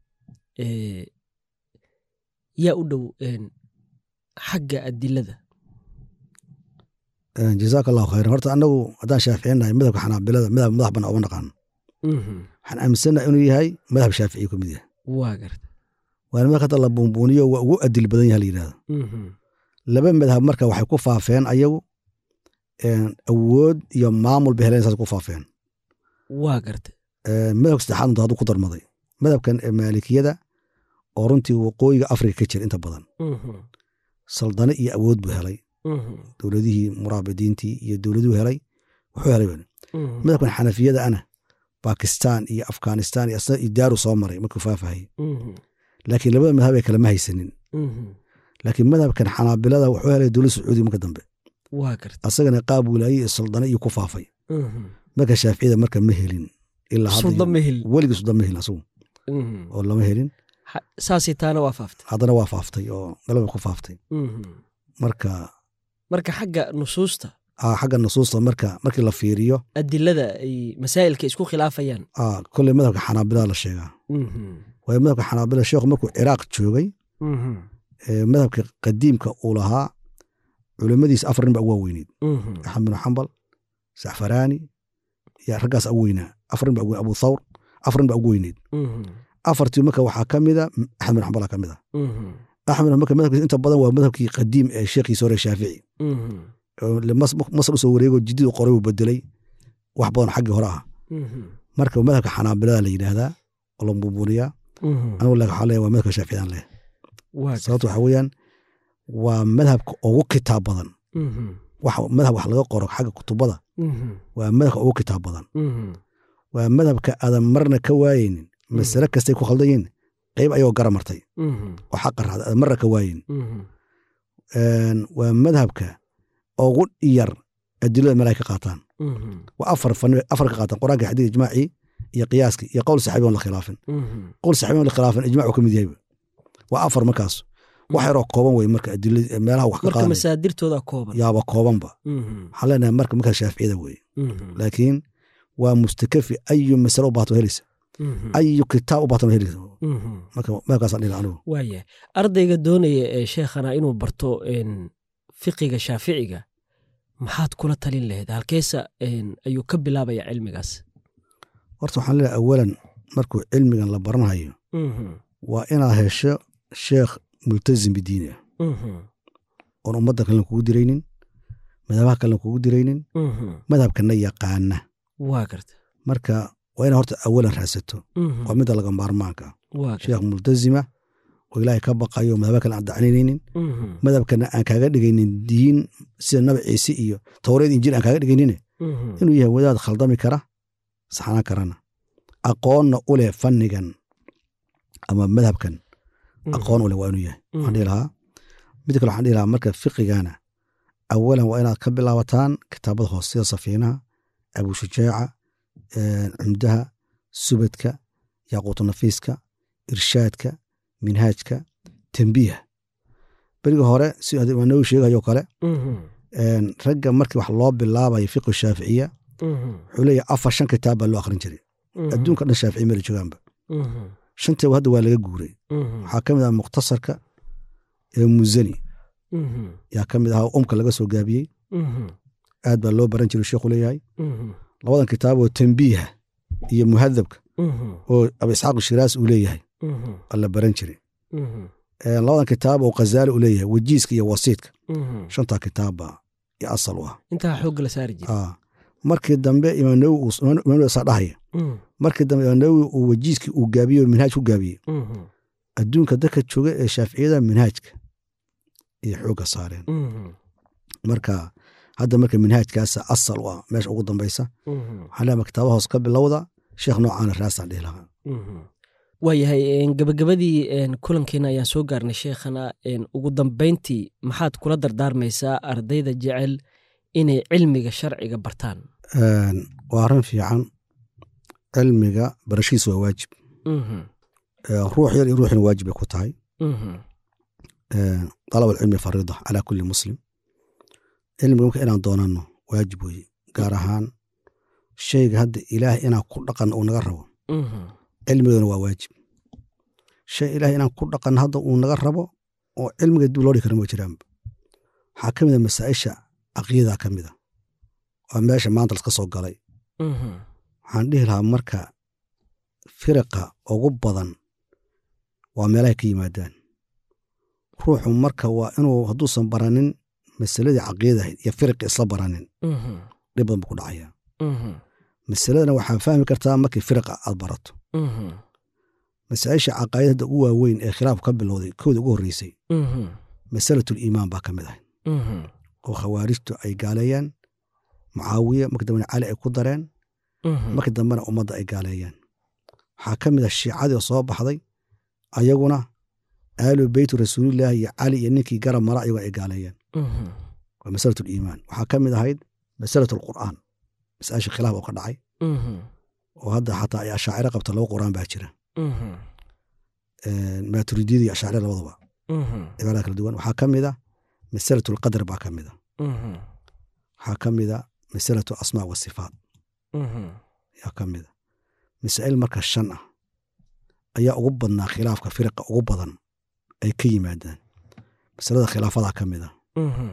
ee yaa u dhow een, xagga adilada jazaaka allahu khayran horta annagu haddaan shaaficinahay madhabka xanaabilada madhab madax bana uma naqaan Mhm. waxaan aaminsannaha inuu yahay madhab shaaficiya ka mid yahay waa garta waana marka hadda la buunbuuniyo waa ugu adil badan yaha la yidhahdo Mhm. laba madhab marka waxay ku faafeen ayagu een, awood iyo maamul bay heleen saas ku faafeen waa garta Een, madhabka saddexaad unta hadduu ku darmaday madhabkan ee maalikiyada oo runtii waqooyiga afrika ka jira inta badan Mhm. saldane iyo awood buu helay Mhm. dowladihii muraabidiintii iyo dowladuhu helay wuxuu helay bani Mhm. madhabkan xanafiyada ana bakistan iyo afghanistan iyo asna iyo daaru soo maray markuu faafahayay Mhm. laakiin labada madhab ay kalama haysanin Mhm. laakiin madhabkan xanaabilada wuxuu helay dowlad sacuudi marka dambe waa garta asagana qaab wilaaye iyo saldane iyo ku faafay Mhm. marka shaaficiyada marka ma helin ilaa hadda sulda ma helin weligii sudan ma helin asagu Mhm. oo lama helin Ha- saasay taana waa faaftay haddana waa faaftay oo galaba ku faaftay Mhm. marka marka xagga nusuusta ah, xagga nusuusta marka markii la fiiriyo adilada ay masaa'ilka isku khilaafayaan ah, kolley madhabka xanaabilada la sheegaa Mhm. waayo madhabka xanaabila sheekhu markuu ciraaq joogay Mhm. ee madhabka qadiimka uu lahaa culimmadiisa afar nin baa ugu waaweyneyd Mhm. axmed bin xambal sacfaraani iyo raggaas ugu weynaa afar nin baa ugu abu thawr afar nin baa ugu weyneyd Mhm. afartii marka waxaa ka mida axmed bin xambala ka mid a Mhm. axmed marka madhabkiisa inta badan waa madhabkii qadiim ee sheekhiisa hore shaafici Mhm. oo le- mas- masar usoo wareego jidid qoray uu bedelay wax badan xaggii hore ah Mhm. marka madhabka xanaabilada la yidhaahdaa oo la buubuniyaa Mhm. anigu laakiin waxaa leeyahay waa madhabka shaaficiyaan leh waa garta sababta waxaa weeyaan waa madhabka ugu kitaab badan Mhm. wax madhab wax laga qoro xagga kutubada Mhm. waa madhabka ugu kitaab badan Mhm. waa madhabka aadan marna ka waayeynin masale kastay ku khaldan yihin qayb ayagoo gara martay Mhm. oo xaqa raacda aadan marna ka waayeyn Mhm. Een, waa madhabka ugu yar adilada meel ay ka qaataan Mhm. waa afar fan afar ka qaataan qur-aanka xadiid ijmaacii iyo qiyaaskii iyo qowl saxaabi on la khilaafin Mhm. qowl saxaabi on la khilaafin ijmac uu ka mid yahayba waa afar markaas wax yaroo kooban wey marka adilada meelaha wax ka marka qaaday masaadirtooda kooban yaaba koobanba Mhm. waxaan leenahay marka markaa shaaficiyada weye Mhm. laakiin waa mustakafi ayu masale u baato helisa Mhm. ayu kitaab u baato helisa Mhm. marka meelkaasaan dhihi anigu waaya ardayga doonaya ee sheekhana inuu barto een, fiqiga shaaficiga maxaad kula talin lahayd halkeesa een, ayuu ka bilaabaya cilmigaas horta waxaan leeyahay awalan markuu cilmigan la baranhayo Mhm. waa inaad hesho sheekh multazim bidiini ah Mhm. oon ummadda kalena kugu diraynin madhabaha kalena kugu diraynin Mhm. madhabkana yaqaana waa garta marka waa inaad horta awalan raadsato Mhm. waa midda laga maarmaanka ah waa gartay sheekh multazima oo ilaahay ka baqayo madhaba kale aan dacninaynin Mhm. madhabkana aan kaaga dhigaynin diin sida nabi ciise iyo towreed injiil aan kaaga dhigaynin Mhm. inuu yahay wadaad khaldami kara saxnaan karana aqoonna u leh fannigan ama madhabkan aqoon u leh waa inuu yahay waxaan dhihi lahaa mid kale waxaan dhihi lahaa marka fiqigana awalan waa inaad ka bilaabataan kitaabada hoose sida safiinaha abushujaaca eh, cumdaha subadka yaaquutu nafiiska irshaadka minhaajka tembiiha beriga hore si imaam nawowi sheegayo kale Mhm. een, ragga markii wax loo bilaabayo fiqhu shaaficiya Mhm. wuxuu leeyahay afar shan kitaab baa loo akhrin jiray Mhm. adduunka dhan shaafici mala joogaanba Mhm. shantaba hadda waa laga guuray Mhm. waxaa ka mid ah mukhtasarka ee muzani Mhm. yaa ka mid ahaa umka laga soo gaabiyey Mhm. aad baa loo baran jiray sheekhu leeyahay Mhm. labadan kitaab oo tembiiha iyo muhadabka Mhm. oo abu isxaaq shiraas uu leeyahay Mhm. waa la baran jiray Mhm. Een, labadan kitaab oo khazaali uu leeyahay wajiiska iyo wasiidka Mhm. shantaa kitaab baa iyo asal u ah intaa xoogga la saari jiray Ah. markii dambe imaam nawowi uu- imaam nawowi saa dhahaya Mhm. markii dambe imaam nawowi uu wajiiskii uu gaabiyey oo minhaaj ku gaabiyey Mhm. adduunka dadka jooga ee shaaficiyada minhaajka iyo xoogga saareen Mhm. marka hadda marka minhaajkaasa asal u ah meesha ugu dambaysa Mhm. waxaan leeyahay kitaaba hoos ka bilowda sheekh noocaana raasaan dhihi lahaa Mhm. waayahay een, gabagabadii een, kulankeena ayaan soo gaarnay sheekhana een, ugu dambayntii maxaad kula dardaarmaysaa ardayda jecel inay cilmiga sharciga bartaan Een, waa arrin fiican cilmiga barashiisa waa waajib Mhm. Ee, ruux yar iyo ruuxina waajib bay ku tahay Mhm. Ee, dalab alcilmi fariida calaa kulli muslim cilmiga marka inaan doonano waajib weeye gaar ahaan shayga hadda ilaah inaan ku dhaqan uu naga rabo Mhm. cilmigeena waa waajib shay ilaah inaan ku dhaqan hadda uu naga rabo oo cilmiga dib loo dhigi kara ma jiraanba waxaa ka mid a masaa'isha caqiida ka mid a waa meesha maanta laska soo galay Mhm. waxaan dhihi lahaa marka firiqa ugu badan waa meelahay ka yimaadaan ruuxu marka waa inuu hadduusan baranin masaladii caqiida ahayd iyo firiqi isla baranin Mhm. dhib badan buu ku dhacaya Mhm. masaladana waxaa fahmi kartaa markii firiqa aad barato Mhm. masaa'isha caqaa'idada ugu waaweyn ee khilaafku ka bilowday kooda ugu horreysay Mhm. masalatul iimaan baa ka mid ahayd Mhm. oo khawaarijtu ay gaaleeyaan mucaawiya markii dambena cali ay ku dareen Mhm. markii dambena ummadda ay gaaleeyaan waxaa ka mid ah shiicadii oo soo baxday ayaguna aalu beytu rasuulillahi iyo cali iyo ninkii garab mara ayaguna ay gaaleeyaan Mhm. waa masalatul iimaan waxaa ka mid ahayd masalatul qur'aan masaa'isha khilaaf oo ka dhacay Mhm. oo hadda xataa ay ashaaciro qabta laba qur'aan baa jira Mhm. maaturidiyada iyo ashaaciro labadaba Mhm. cibaarada kala duwan waxaa ka mid a masalatul qadar baa ka mid a Mhm. waxaa ka mid a masalatu asmaa wa sifaat Mhm. ayaa ka mid a masaa'il marka shan ah ayaa ugu badnaa khilaafka firiqa ugu badan ay ka yimaadaan masalada khilaafadaa ka mid a Mhm.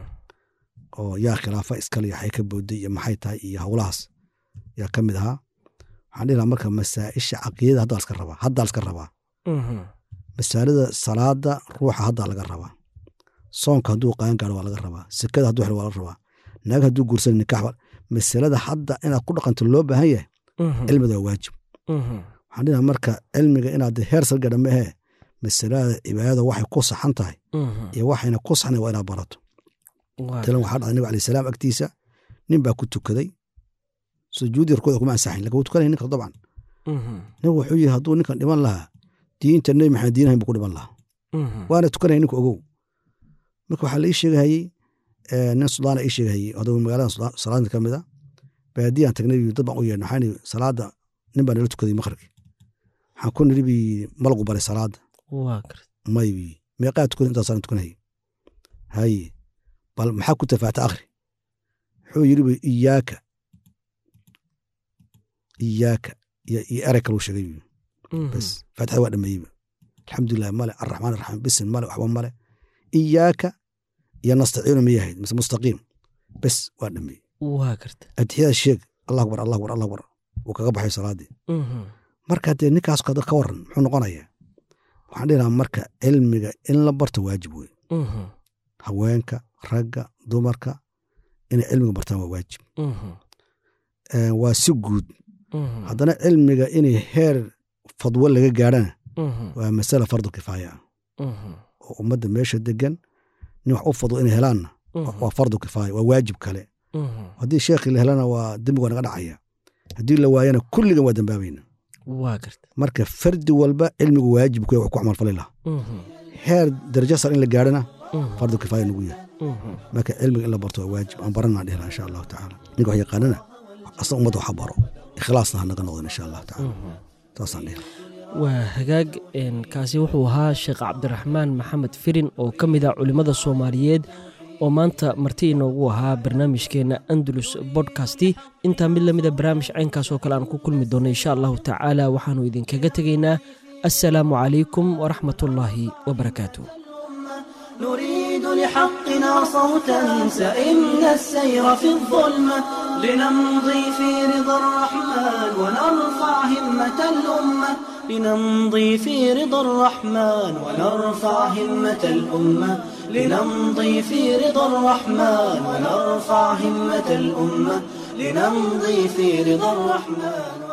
oo yaa khilaafa iskale yaxay ka booday iyo maxay tahay iyo howlahaas yaa ka mid ahaa waxaan dhihi lahaa marka masaa'isha caqiidada haddaa laska rabaa haddaa laska rabaa Mhm. masaalada salaada ruuxa haddaa laga rabaa soonka hadduu qaan gaaro waa laga rabaa sekada hadduu xiro waa laga rabaa naag hadduu guursan nikax waa- masalada hadda inaad ku dhaqanto loo baahan yahay Mhm. cilmiga waa waajib Mhm. waxaan dhihi lahaa marka cilmiga inaad heer salgadha mahee masalada cibaadada waxay ku saxan tahay Mhm. iyo waxayna ku saxnayn waa inaad barato Waa talan waxaa dhacday nabi alayh salaam agtiisa nin baa ku tukaday sujuudii rukuuda kuma ansaxin lakin wuu tukanaya ninka dabcan Mhm. nabigu wuxuu yidhi hadduu ninkan dhiman lahaa diinta nebi maxamed diinahayn buu ku dhiman lahaa Mhm. waana tukanaya ninka ogow marka waxaa la ii sheegahayey eh, nin sudaana ii sheegahayey haduu magaalada Sudan- salaadda ka mid a baadiyaan tagnay buu dad baan u yeedhnay waxaan ihi salaada nin baa nala tukaday maqribki waxaan ku niri bi malagu baray salaada waa garta may bi meeqaa tukaday intaasaan tukanayay haye bal maxaa ku tafaata akhri wuxuu yidhi bu iyaaka iyaaka iyo iyo erey kaluu sheegay bu Mhm. bas faatixada waa dhameeyeyba alxamdulilah male arraxmaan arraxiim bisin male waxba male iyaaka iyo nastaciinu ma yahayd mise mustaqiim bes waa dhameeyey waa garta atixiyada sheeg allah akbar allah akbar allah akbar wuu kaga baxay salaadii Mhm. marka dee ninkaas kada ka waran muxuu noqonayaa waxaan dhihi lahaa marka cilmiga in la barto waajib wey Mhm. haweenka ragga dumarka inay cilmiga bartaan waa waajib Mhm. Eh, waa si guud Mhm. haddana cilmiga inay heer fadwo laga gaadhana Mhm. waa masala fardu kifaaya ah Mhm. oo ummadda meesha degan nin wax u fadwo inay helaanna Mhm. waa fardu kifaaya waa waajib kale Mhm. haddii sheekhii la helana waa dembi waa naga dhacaya haddii la waayana kulligan waa dembaabayna waa garta marka fardi walba cilmigu waajibku wax ku camalfali laha Mhm. heer darajo sar in la gaadhana Mhm. fardu kifaaya nagu yahay Mhm. marka cilmiga in la barto waa waajib aan baranaa dhehla insha allahu tacaala ninka wax yaqaanana asna ummadda waxa baro ikhlaasna ha naga noqdan insha allahu tacaala saasaan dhehla waa hagaag een, kaasi wuxuu ahaa sheekh cabdiraxmaan maxamed firin oo ka mid ah culimmada soomaaliyeed oo maanta marti inoogu ahaa barnaamijkeenna andalus bodkasti intaa mid lamida barnaamij caynkaas oo kale aan ku kulmi doonno insha allahu tacaala waxaannu idinkaga tegaynaa assalaamu calaykum waraxmatullaahi wabarakaatu نريد لحقنا صوتا سئمنا السير في الظلمة لنمضي في رضا الرحمن ونرفع همة الأمة لنمضي في رضا الرحمن ونرفع همة الأمة لنمضي في رضا الرحمن ونرفع همة الأمة لنمضي في رضا الرحمن